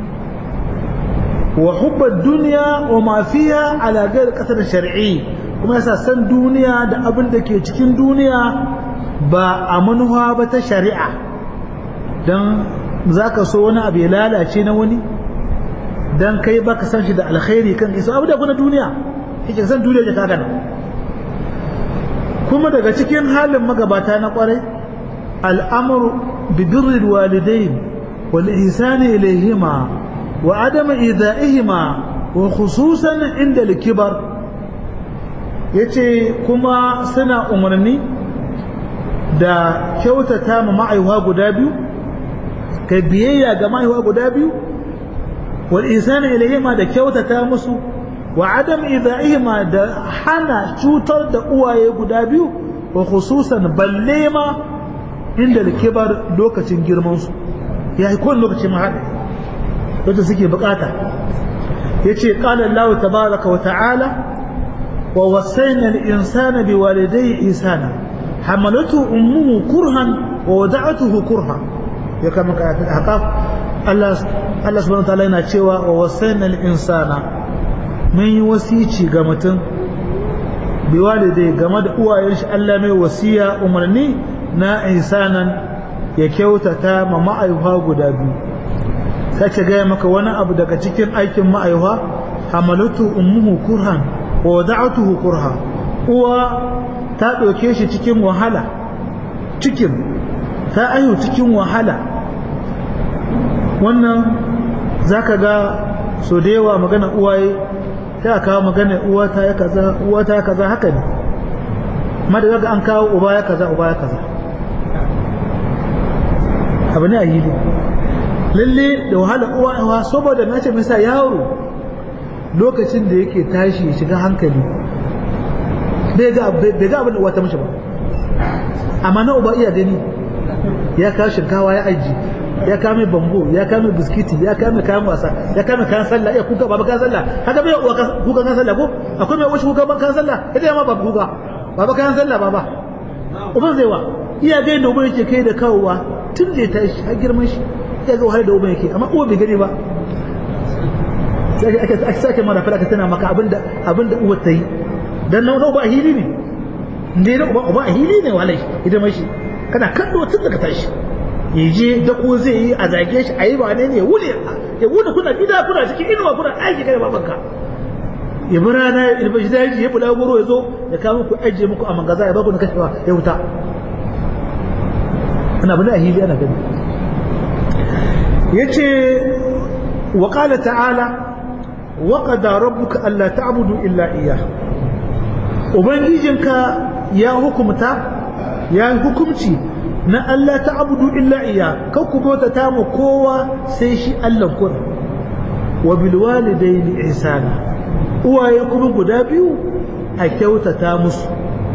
wa hubbar duniya wa ma fiha ala ghairi qasar shar'i kuma yasa san duniya da abin da ke cikin duniya ba a manuwa ba ta shari'a don za ka so wani abu ya lalace na wani don kai ba ka san shi da alkhairi kan isa abu da kuna duniya yake san duniya ya kaga nan kuma daga cikin halin magabata na kwarai al'amuru bi birril walidain wal ihsani ilayhima wa adam ida'ihima wa khususan inda al-kibar yace kuma suna umarni da kyautata ma ma'aiwa guda biyu kai biyayya ga ma'aiwa guda biyu wal ihsani ilayhima da kyautata musu wa adam ida'ihima da hana cutar da uwaye guda biyu wa khususan balle ma inda kibar lokacin girman su ya yi kowane lokacin ma haɗe wacce suke bukata ya ce ƙalar Allah tabaraka wa ta'ala wa wasaina al-insana bi walidayhi ihsana hamalatu ummuhu kurhan wa wada'atuhu kurha ya kama ka haka Allah Allah subhanahu wa ta'ala yana cewa wa wasaina al-insana mun yi wasici ga mutum bi walidai game da uwayen shi Allah mai wasiya umarni na ihsanan ya kyautata ma ma'aifa guda biyu sace gaya maka wani abu daga cikin aikin ma'aifa hamalatu ummuhu kurhan wa wada'atuhu kurha uwa ta ɗauke shi cikin wahala cikin ta ayu cikin wahala wannan zaka ga so da yawa magana uwaye sai a kawo magana uwa ta ya kaza uwa ta ya kaza haka ne amma da zaga an kawo uba ya kaza uba ya kaza abu ne a yi lalle da wahala uwa uwa saboda na ce masa yaro lokacin da yake tashi ya shiga hankali bai ga abin da uwa ta mishi ba amma na uba iya gani ya kawo shinkawa ya aji ya kame bambo ya kame biskiti ya kame kayan wasa ya kame kayan sallah ya kuka baba kayan sallah haka bai uwa kuka kayan sallah ko akwai mai wasu kuka ban kayan sallah ita ya ma baba kuka baba kayan sallah baba uban zai wa iya ga yadda uban yake kai da kawowa tun da ya tashi har girman shi ya ga wahalar da uban yake amma uwa bai gani ba sai aka sake mara fara ka tana maka abinda abinda uwa ta yi dan nan uba hili ne ne da uba uba hili ne walai idan mai shi kana kallo tun daga tashi ya je dako zai yi a zage shi a yi ba ne ya wule ya wule kuna gida kuna cikin inuwa kuna aiki kai babanka ya bi rana ya bi daji ya bula goro ya zo ya kawo muku ajiye muku a mangaza ya baku na kashewa ya wuta ana bane a hili ana gani ya ce wa ƙala ta'ala wa qada rabbuka alla ta'budu illa iyyah ubangijinka ya hukumta ya hukumci na Allah ta abudu illa iya kan ku bauta ta mu kowa sai shi Allah kun wa bil walidaini ihsana uwaye kuma guda biyu a kyautata musu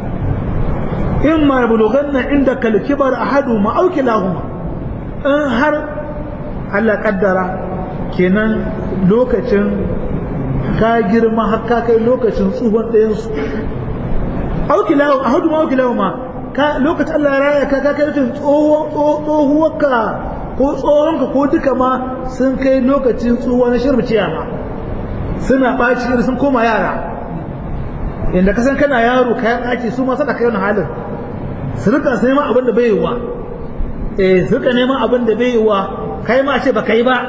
in ma bulughanna inda kal kibar ahadu ma auki lahuma in har Allah kaddara kenan lokacin ka girma har ka kai lokacin tsuhon ɗayan su auki lahuma ahadu ma auki lahuma ka lokacin Allah ya raya ka ka kai lokacin tsohuwarka ko tsohonka ko duka ma sun kai lokacin tsohuwa na shirbiciya ma suna ɓaci sun koma yara inda ka san kana yaro kayan ɗaki su ma sada kai wani halin su rika sai ma abin da bai yiwa eh su rika neman abin da bai yiwa kai ma ce ba kai ba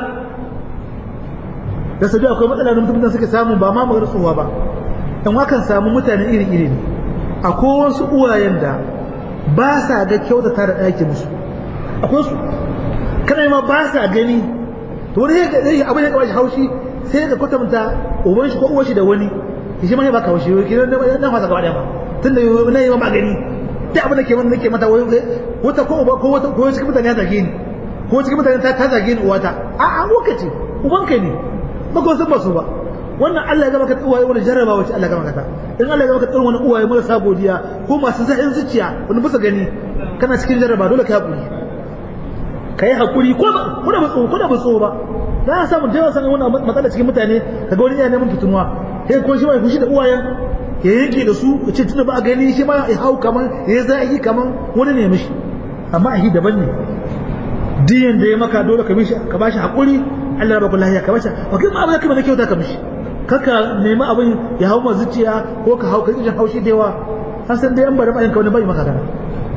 da su akwai matsala da mutum suke samu ba ma magana tsohuwa ba dan wakan samu mutane iri-iri ne akwai wasu uwayen da ba sa ga kyautata da ɗaki musu akwai su kana ma ba sa gani to wani ya ga abin ya kawashi haushi sai ka kwatanta uban shi ko uwar shi da wani shi ma ya baka haushi wai kiran na fasa gaba da ba tunda na yi ma gani duk abin da ke wani nake mata wai wata ko uba ko wata ko cikin mutane ya zage ni ko cikin mutane ta zage ni uwata a a lokaci uban kai ne ba ko san ba su ba wannan Allah ya gama ka uwaye wani jarrabawa ce Allah ya gama ka ta in Allah ya gama ka tsawon wani uwaye marasa godiya ko masu zahin zuciya wani bisa gani kana cikin jarraba dole ka haƙuri ka yi haƙuri ko ko da batso ko da batso ba za a samu da yawa sanin wannan matsala cikin mutane kaga wani yana neman fitunuwa sai ko shi mai fushi da uwayen ya yanke da su ya ce tunda ba a gani shi ma ya hau kaman ya zai kaman wani ne mishi amma a hi daban ne diyan da ya maka dole ka mishi ka bashi haƙuri Allah ya baka lafiya ka bashi ba kai ma abin da kai na kyauta ka mishi kaka nemi abin ya hau ma zuciya ko ka hau ka kijin haushi da yawa an san da yan bari ba ka wani bai maka gana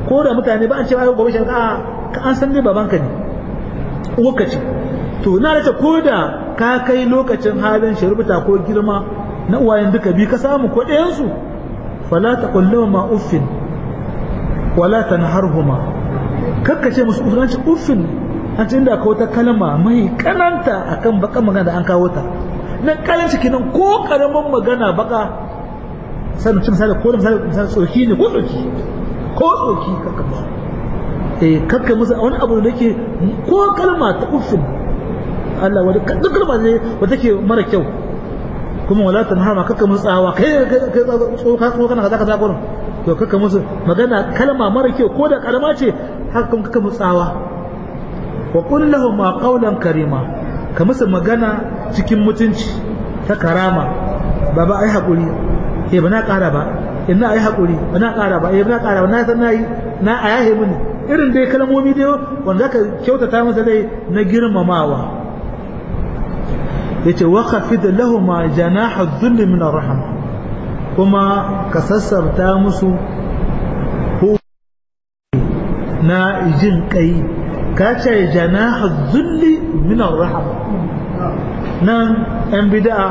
ko da mutane ba an ce gobe shi ka an san ne babanka ne uwarka ce to na da ko da ka kai lokacin halin shirbuta ko girma na uwayen duka bi ka samu ko ɗayan su fala taqullu ma uffin wala tanharhuma kakkace musu uffin uffin an ce inda kawo ta kalma mai kananta akan baka magana da an kawo ta nan kalanci kenan ko karamin magana baka sanu cin misali ko misali misali tsoki ne ko tsoki ko tsoki kakka musu eh kakka musu wani abu da yake ko kalma ta uffin Allah wani duk kalma ne wata take mara kyau kuma wala tanhama kakka musu tsawa kai kai tsoka tsoka kana kaza kaza gurin to kakka musu magana kalma mara kyau ko da kalma ce haka kuma kakka musu tsawa wa qul lahum qawlan karima ka musu magana cikin mutunci ta karama baba ai hakuri eh ba na ƙara ba ina ai hakuri ba na ƙara ba eh ba na ƙara ba na san nayi na ayahe mini irin dai kalmomi dai wanda ka kyautata masa dai na girmamawa yace wa khafid lahum janaha dhull min arham kuma ka sassarta musu na jin kai ka ce janaha dhulli min arham nan yan bid'a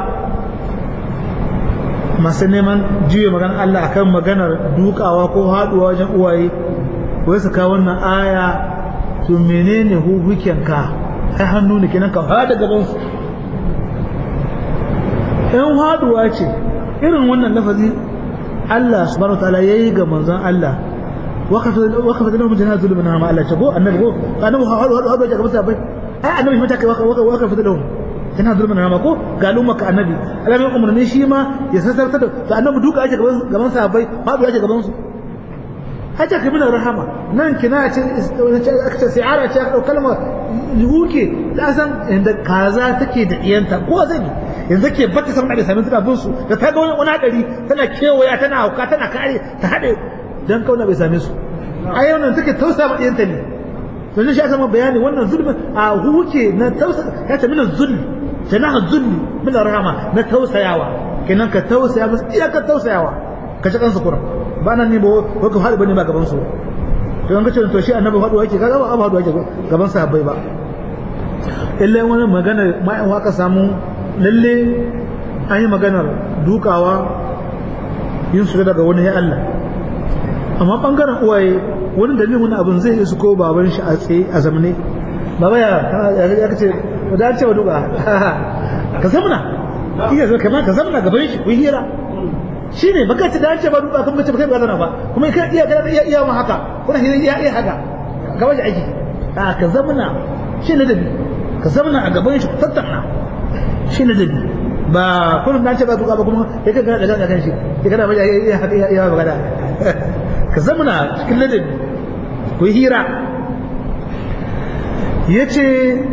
masu neman juya magana Allah akan maganar dukawa ko haduwa wajen uwaye wai su kawo wannan aya to menene hukukin ka ai hannu ne kenan ka hada gaban su in haduwa ce irin wannan lafazi Allah subhanahu wataala yayi ga manzon Allah wakafa da lahum jannatu zulmin ma Allah ce ko annabi ko annabi hadu hadu hadu ga musabai ai annabi mata kai wakafa da lahum tana zulmin nama ko ga al'umma ka annabi alamin umarni shi ma ya sassarta da to annabi duka ake gaban gaban sahabbai babu ake gaban su haja ka bin rahama nan kina ce aka ce si'ara ce aka kalma yuke da san inda kaza take da iyanta ko zai yanzu ke bata san da sanin suka bin su da ta ga wani hadari tana kewaya tana hauka tana kare ta hade dan kauna bai same su a yau nan take tausa ma iyanta ne to shi aka ma bayani wannan zulmin a huke na tausa ya ce min zulmi janaha zulli min rahama na tausayawa kenan ka tausaya musu iya ka tausayawa ka ci kansu kuran ba nan ne ba ko ka haɗu bane ba gaban su to an ka ce to shi annabi faɗo yake kaga ba abu faɗo yake gaban sahabbai ba illa wani magana ma in waka samu lalle an yi maganar dukawa yin su daga wani ya Allah amma bangaren uwaye wani dalilin wani abin zai isu ko baban shi a tsaye a zamane baba ya ya kace da an ce wa duka ka zamna iya zo kamar ka zamna gaban shi ku hira shine baka ce da an ce ba duka kan bace baka ba zana ba kuma kai iya kana iya iya ma haka kuna hira iya iya haka gaban shi aiki a ka zamna shi ne dabi ka zamna a gaban shi ku tattauna shi ne dabi ba kullum dan ce ba duka ba kuma kai kana da kan shi kai kana ba iya haka iya iya magana ka zamna cikin ladabi ku hira yace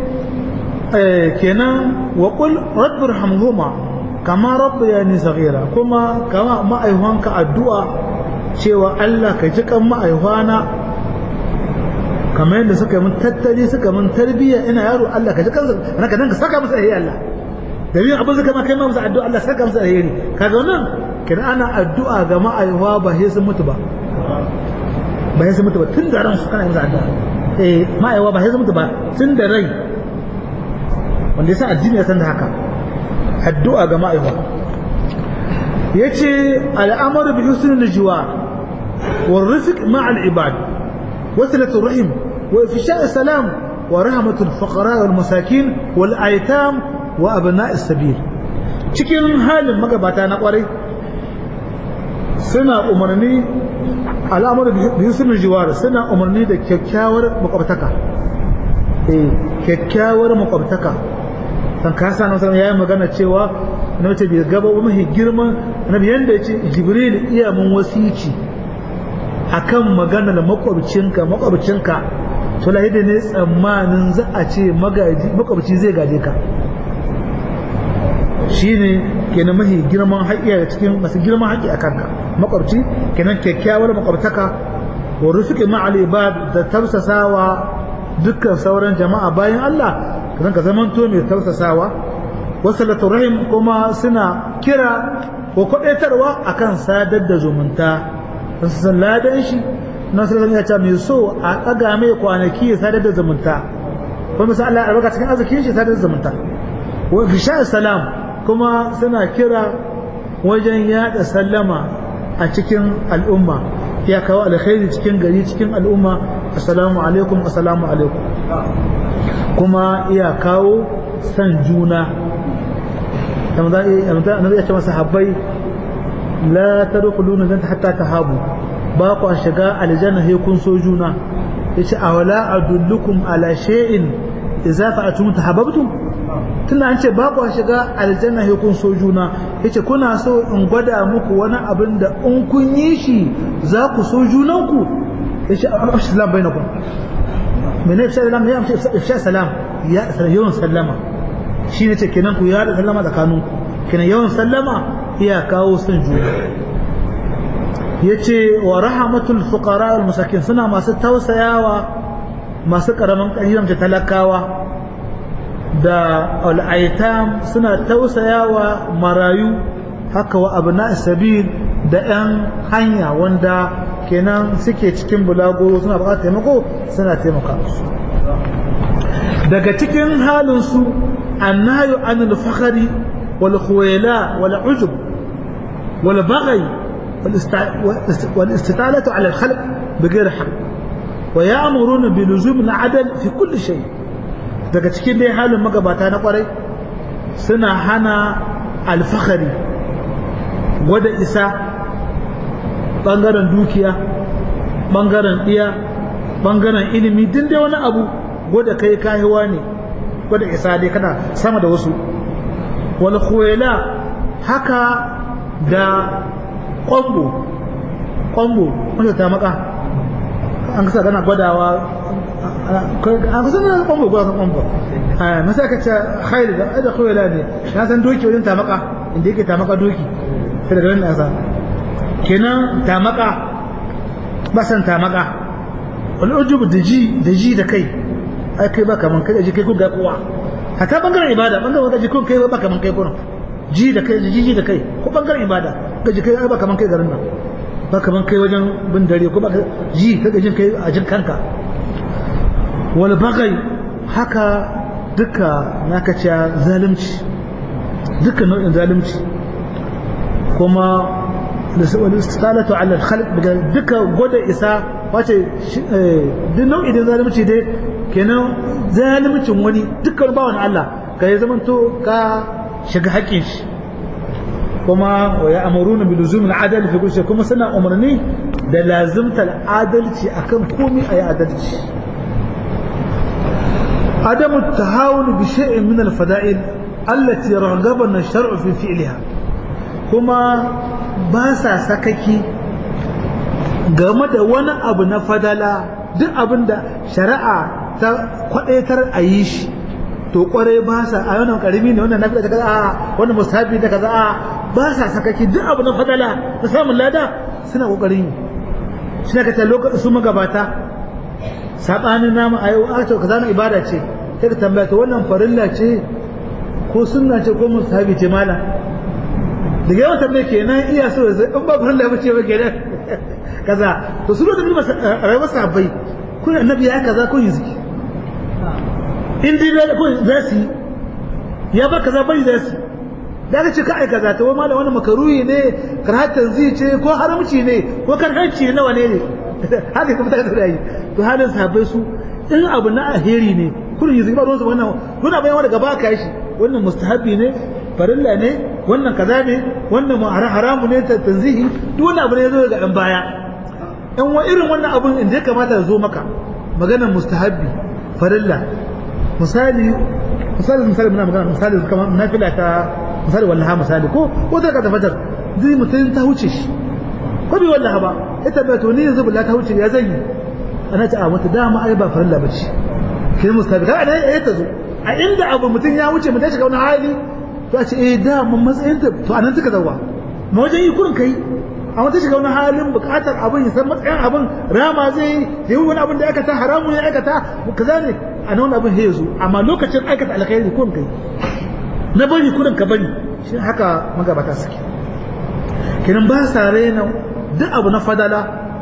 kenan wa qul rabbir hamhuma kama rabbayani saghira kuma kama ma'aihuwanka addu'a cewa Allah ka ji kan ma'aihuwana kamar yadda suka yi mun tattali suka mun tarbiyya ina yaro Allah ka ji kansa ana ka danka saka musu alheri Allah da yin abin zaka ma kai ma musu addu'a Allah saka musu alheri kaga wannan kina ana addu'a ga ma'aihuwa ba sai sun mutu ba ba sai sun mutu ba tun da ran su kana musu addu'a eh ma'aihuwa ba sai sun mutu ba tun da rai wanda yasa addini ya san da haka addu'a ga ma'aiwa yace al'amru bi husnil jiwar wal rizq ma'al ibad wasilatu rahim wa ifsha' salam wa rahmatu al fuqara wal masakin wal aitam wa abna' sabil cikin halin magabata na kwarai suna umarni al'amru bi husnil jiwar suna umarni da kyakkyawar makwabtaka eh kyakkyawar makwabtaka kan kasa na wasallam yayin magana cewa na mace bai gaba wa mahi girman annabi yanda yace jibril iya mun wasici akan magana da makwabcinka makwabcinka to la ne tsammanin za a ce magaji makwabci zai gaje ka shine kenan mahi girman haƙƙi cikin masu girman haƙƙi a kanka makwabci kenan kyakkyawar makwabtaka wa rusuki ma'al ibad da tausasawa dukkan sauran jama'a bayan Allah zan ka zamanto mai tausasawa wasalatu rahim kuma suna kira ko kwadaitarwa akan sadar da zumunta sun san ladan shi nan sai ya ce mai so a ɗaga mai kwanaki ya sadar da zumunta kuma sai Allah ya albarka cikin arzikin shi sadar da zumunta wa fisha salam kuma suna kira wajen yada sallama a cikin al'umma ya kawo alkhairi cikin gari cikin al'umma assalamu alaikum assalamu alaikum kuma iya kawo san juna annabi ya ce masa habbai la tadkhuluna jannata hatta tahabu ba ku shiga aljanna sai kun so juna yace awala adullukum ala shay'in idza fa'atum tahabbtum tunda an ce ba ku shiga aljanna sai kun so juna yace kuna so in gwada muku wani abin da in kun yi shi za ku so junanku yace assalam bainakum mene ifsha salam ya ifsha salam ya yawan sallama shi ne ce kenan ku yada sallama tsakaninku kenan yawan sallama iya kawo son juna yace wa rahmatul fuqara wal masakin suna masu tausayawa masu karaman ƙarfin da talakawa da al'aitam suna tausayawa marayu haka wa abna sabil da 'yan hanya wanda kenan suke cikin bulago suna buƙatar taimako suna taimaka musu daga cikin halinsu annayu anil fakhari wal khuwala wal ujub wal baghi wal istitalatu ala al khalq bighayr haqq wa ya'muruna bi luzum al adl fi kulli shay daga cikin dai halin magabata na kwarai suna hana al fakhari gwada isa bangaren dukiya bangaren ɗiya bangaren ilimi din dai wani abu gwada kai kahiwa ne gwada isa dai kana sama da wasu wal khuwela haka da kwambo kwambo wanda ta maka an kasa gana gwadawa an kusa na kwambo gwada san kwambo masa ka ce khairu da da khuwela ne na san doki wajen ta maka inda yake ta maka doki sai daga nan nasa kenan ta maka ba san ta maka wani ujubu da ji da ji da kai ai kai ba kaman kai ji kai kun ga kowa hata bangaren ibada bangaren wata ji kun kai ba kaman kai kuna ji da kai ji ji da kai ko bangaren ibada ga ji kai ba kaman kai garin nan ba kaman kai wajen bin dare ko ba ji ka jin kai a jin kanka wal bagai haka duka naka ce zalunci duka nau'in zalunci kuma والاستطالة على الخلق duka gwada isa wace duk nau'i da zalunci dai kenan zalimcin wani dukkan bawan Allah ka yi zamanto ka shiga haƙƙin shi kuma wa ya amuruna bi luzum al-adal fi kulli kuma suna umarni da lazimta adalci akan komai ayi adalci عدم التهاون بشيء من الفضائل التي رغبنا الشرع في فعلها كما ba sa sakaki game da wani abu na fadala duk abin da shari'a ta kwadaitar a yi shi to kwarai ba sa a wannan karimi ne wannan nafi da kaza a wannan musabi da kaza a ba sa sakaki duk abu na fadala na samun lada suna kokarin yi shi ne kace lokacin su magabata sabanin namu a yau a to kaza na ibada ce sai ka tambaya to wannan farilla ce ko sunna ce ko musabi ce malam daga yawan tambaye kenan iya so in ba farin lafi ce ba kenan kaza to su lokacin masa rayuwar sahabbai kun annabi ya kaza kun yi ziki in dai da kun za su ya ba kaza bai za su da ka ce ka ai kaza to malam wani makaruhi ne karhatan zai ce ko haramci ne ko karhanci ne wane ne haka kuma ta da yi to halin sahabbai su in abu na alheri ne kun yi ziki ba ruwansu wannan kun abin wanda gaba ka shi wannan mustahabi ne farilla ne wannan kaza ne wannan haramu ne ta tanzihi duk wani abu ne zo ga ɗan baya ɗan wa irin wannan abun inda ya kamata ya zo maka maganar mustahabbi farilla misali misali misali muna magana misali kamar nafila ta misali wallaha misali ko ko ta ka tafatar zai mutum ta huce shi ko bi wallaha ba ita bai to ni yanzu billahi ta huce ya zan yi ana ta a wata dama ai ba farilla bace kin mustahabbi ka ana ya ta zo a inda abu mutum ya wuce mutum ya shiga wani hali to a ce eh da mun matsayin ta to anan suka zawa ma wajen yi kurin kai a wata shiga wani halin bukatar abin ya san matsayin abin rama zai da yi wani abin da aikata haramun ya aikata kaza ne a nan wani abin ya zo amma lokacin aikata alkhairi kurin kai na bari kurin ka bari shi haka magabata suke kenan ba sa raina duk abu na fadala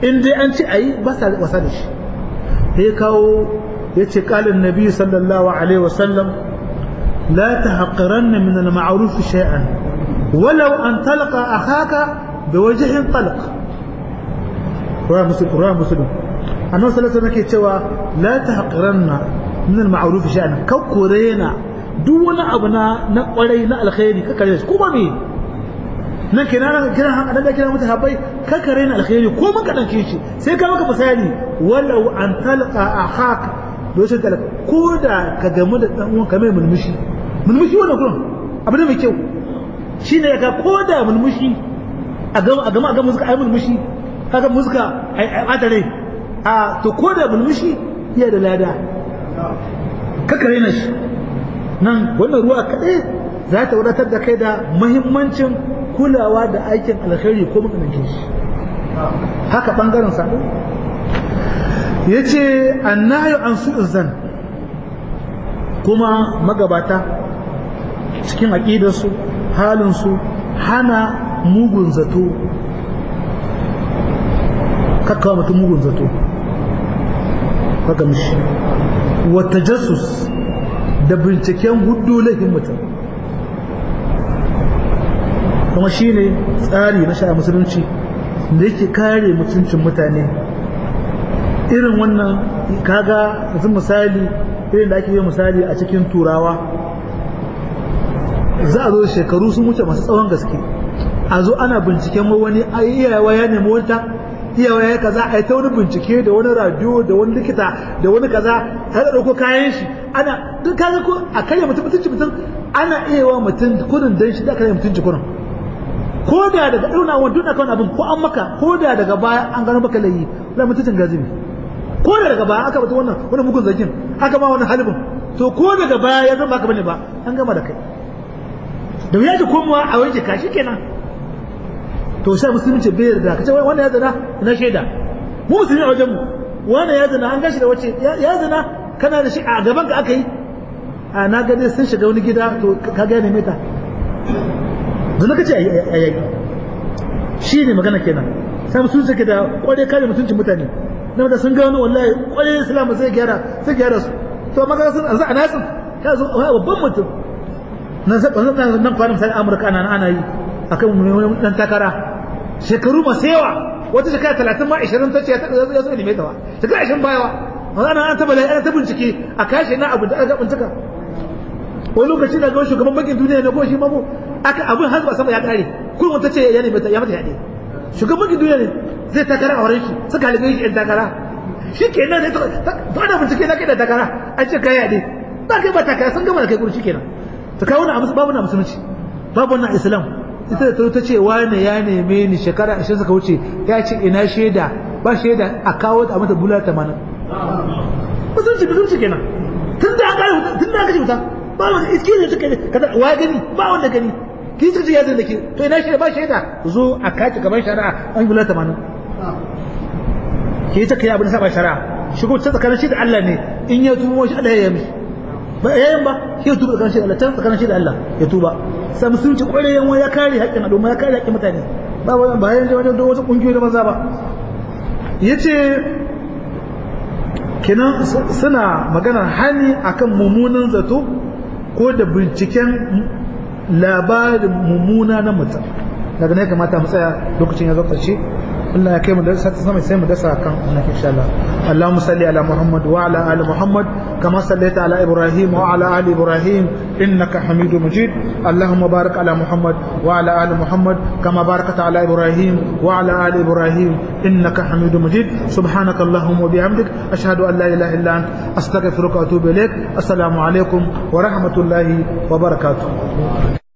in dai an ce ayi ba sa wasa da shi ya kawo ya ce kalin nabi sallallahu alaihi wasallam la tahqiranna min al-ma'ruf shay'an walau an talqa akhaka biwajhin talq ruwa muslim ruwa muslim annabi sallallahu alaihi wasallam ke cewa la tahqiranna min al-ma'ruf shay'an kakkurena duk wani abu na na kwarai na alkhairi kakare shi kuma me nan kenan kiran haka dan kiran mutu habai kakare na alkhairi ko mun ka dauke shi sai ka maka misali walau an talqa akhaka doshin talaka ko da ka gamu da dan uwan ka mai mulmushi mulmushi wannan gurin abu ne mai kyau shine ka ko da mulmushi a gama a gama a gama muska ai mulmushi kaga muska ai atare a to ko da mulmushi iya da lada kakare na shi nan wannan ruwa kaɗai za ta wadatar da kai da mahimmancin kulawa da aikin alkhairi ko makamancin shi haka ɓangaren sabo ya ce annayo an su zan kuma magabata cikin aƙidarsu halinsu hana mugun zato kakkawa mutum mugun zato haka mishi wata jasus da binciken hudu laifin mutum kuma shi ne tsari na sha'a musulunci da yake kare mutuncin mutane irin wannan kaga yanzu misali irin da ake yi misali a cikin turawa za a zo shekaru sun wuce masu tsawon gaske a zo ana binciken wani iyawa ya nemi wata iyawa ya kaza a yi ta wani bincike da wani radio da wani likita da wani kaza har da ɗauko kayan shi ana duk kaga ko a karya mutum mutunci mutum ana iya wa mutum kudin dan shi da karya mutunci kudin ko da daga irin awon duk akan abin ko an maka ko da daga baya an gano maka layi da mutuncin gazimi ko da daga baya aka bata wannan wani mugun zakin aka ma wani halibin to ko daga baya ya zama ka bane ba an gama da kai da ya ji komawa a wanke ka kenan to sai musulunci bai yarda kace wai wannan ya zana ina shaida mu musulmi a wajen mu wannan ya zana an gashi da wace ya zana kana da shi a gaban ka aka yi a na ga dai sun shiga wani gida to ka ga ne meta zana kace ayi shi ne magana kenan sai musulunci take da kware kare mutuncin mutane na da sun gano wallahi kware islam sai gyara sai gyara su to magana sun a nasin ka zo babban mutum nan nan nan kwanan sai Amurka ana ana yi akan dan takara shekaru masu yawa wata shekara talatin ma ishirin ta ce ya zo ne ta ba shekara ishirin bayawa ana an taba ana ta bincike a kashe na abu da aka bincika wani lokaci da ga shugaban bankin duniya ne ko shi mamu aka abin har ba sama ya kare kun wata ce ya nemi ya mata yaɗe shugaban bankin duniya ne zai takara a wurin shi suka halibe shi yan takara shi ke nan to ana bincike na kai da takara an ce kai yaɗe ba kai ba takara sun gama da kai kuri shi kenan ta kawo na babu na musulunci babu na islam ita da ta ce wane ya neme ni shekara ashirin suka wuce ya ce ina shaida ba shaida a kawo ta mata bular tamanin musulunci musulunci kenan tun da aka tun da aka ce wuta ba wanda iske ne suka kada wa gani ba wanda gani ki suka ce ya zai da ke to ina shaida ba shaida zo a kaci gaban shari'a an bular tamanin ki ta kai abin saba shari'a shigo ta tsakanin shi da Allah ne in ya tumo shi Allah ya yi ba yayin ba shi ya tuba tsakanin shi da Allah can tsakanin shi da Allah ya tuba sai musulunci kwarewan ya kare haƙƙin al'umma ya kare haƙƙin mutane ba wani ba yanzu wajen da wasu ƙungiyoyi da maza ba yace kenan suna maganar hani akan mummunan zato ko da binciken labarin mummuna na mutum daga ne kamata mu tsaya lokacin ya zo ƙarshe Allah ya kai mu da sama sai mu dasa kan wannan insha Allah Allahumma salli ala Muhammad wa ala ali Muhammad kama sallaita ala Ibrahim wa ala ali Ibrahim innaka Hamidum Majid Allahumma barik ala Muhammad wa ala ali Muhammad kama barakta ala Ibrahim wa ala ali Ibrahim innaka Hamidum Majid subhanaka Allahumma wa bihamdik ashhadu an la ilaha illa anta astaghfiruka wa atubu ilaik assalamu alaikum wa rahmatullahi wa barakatuh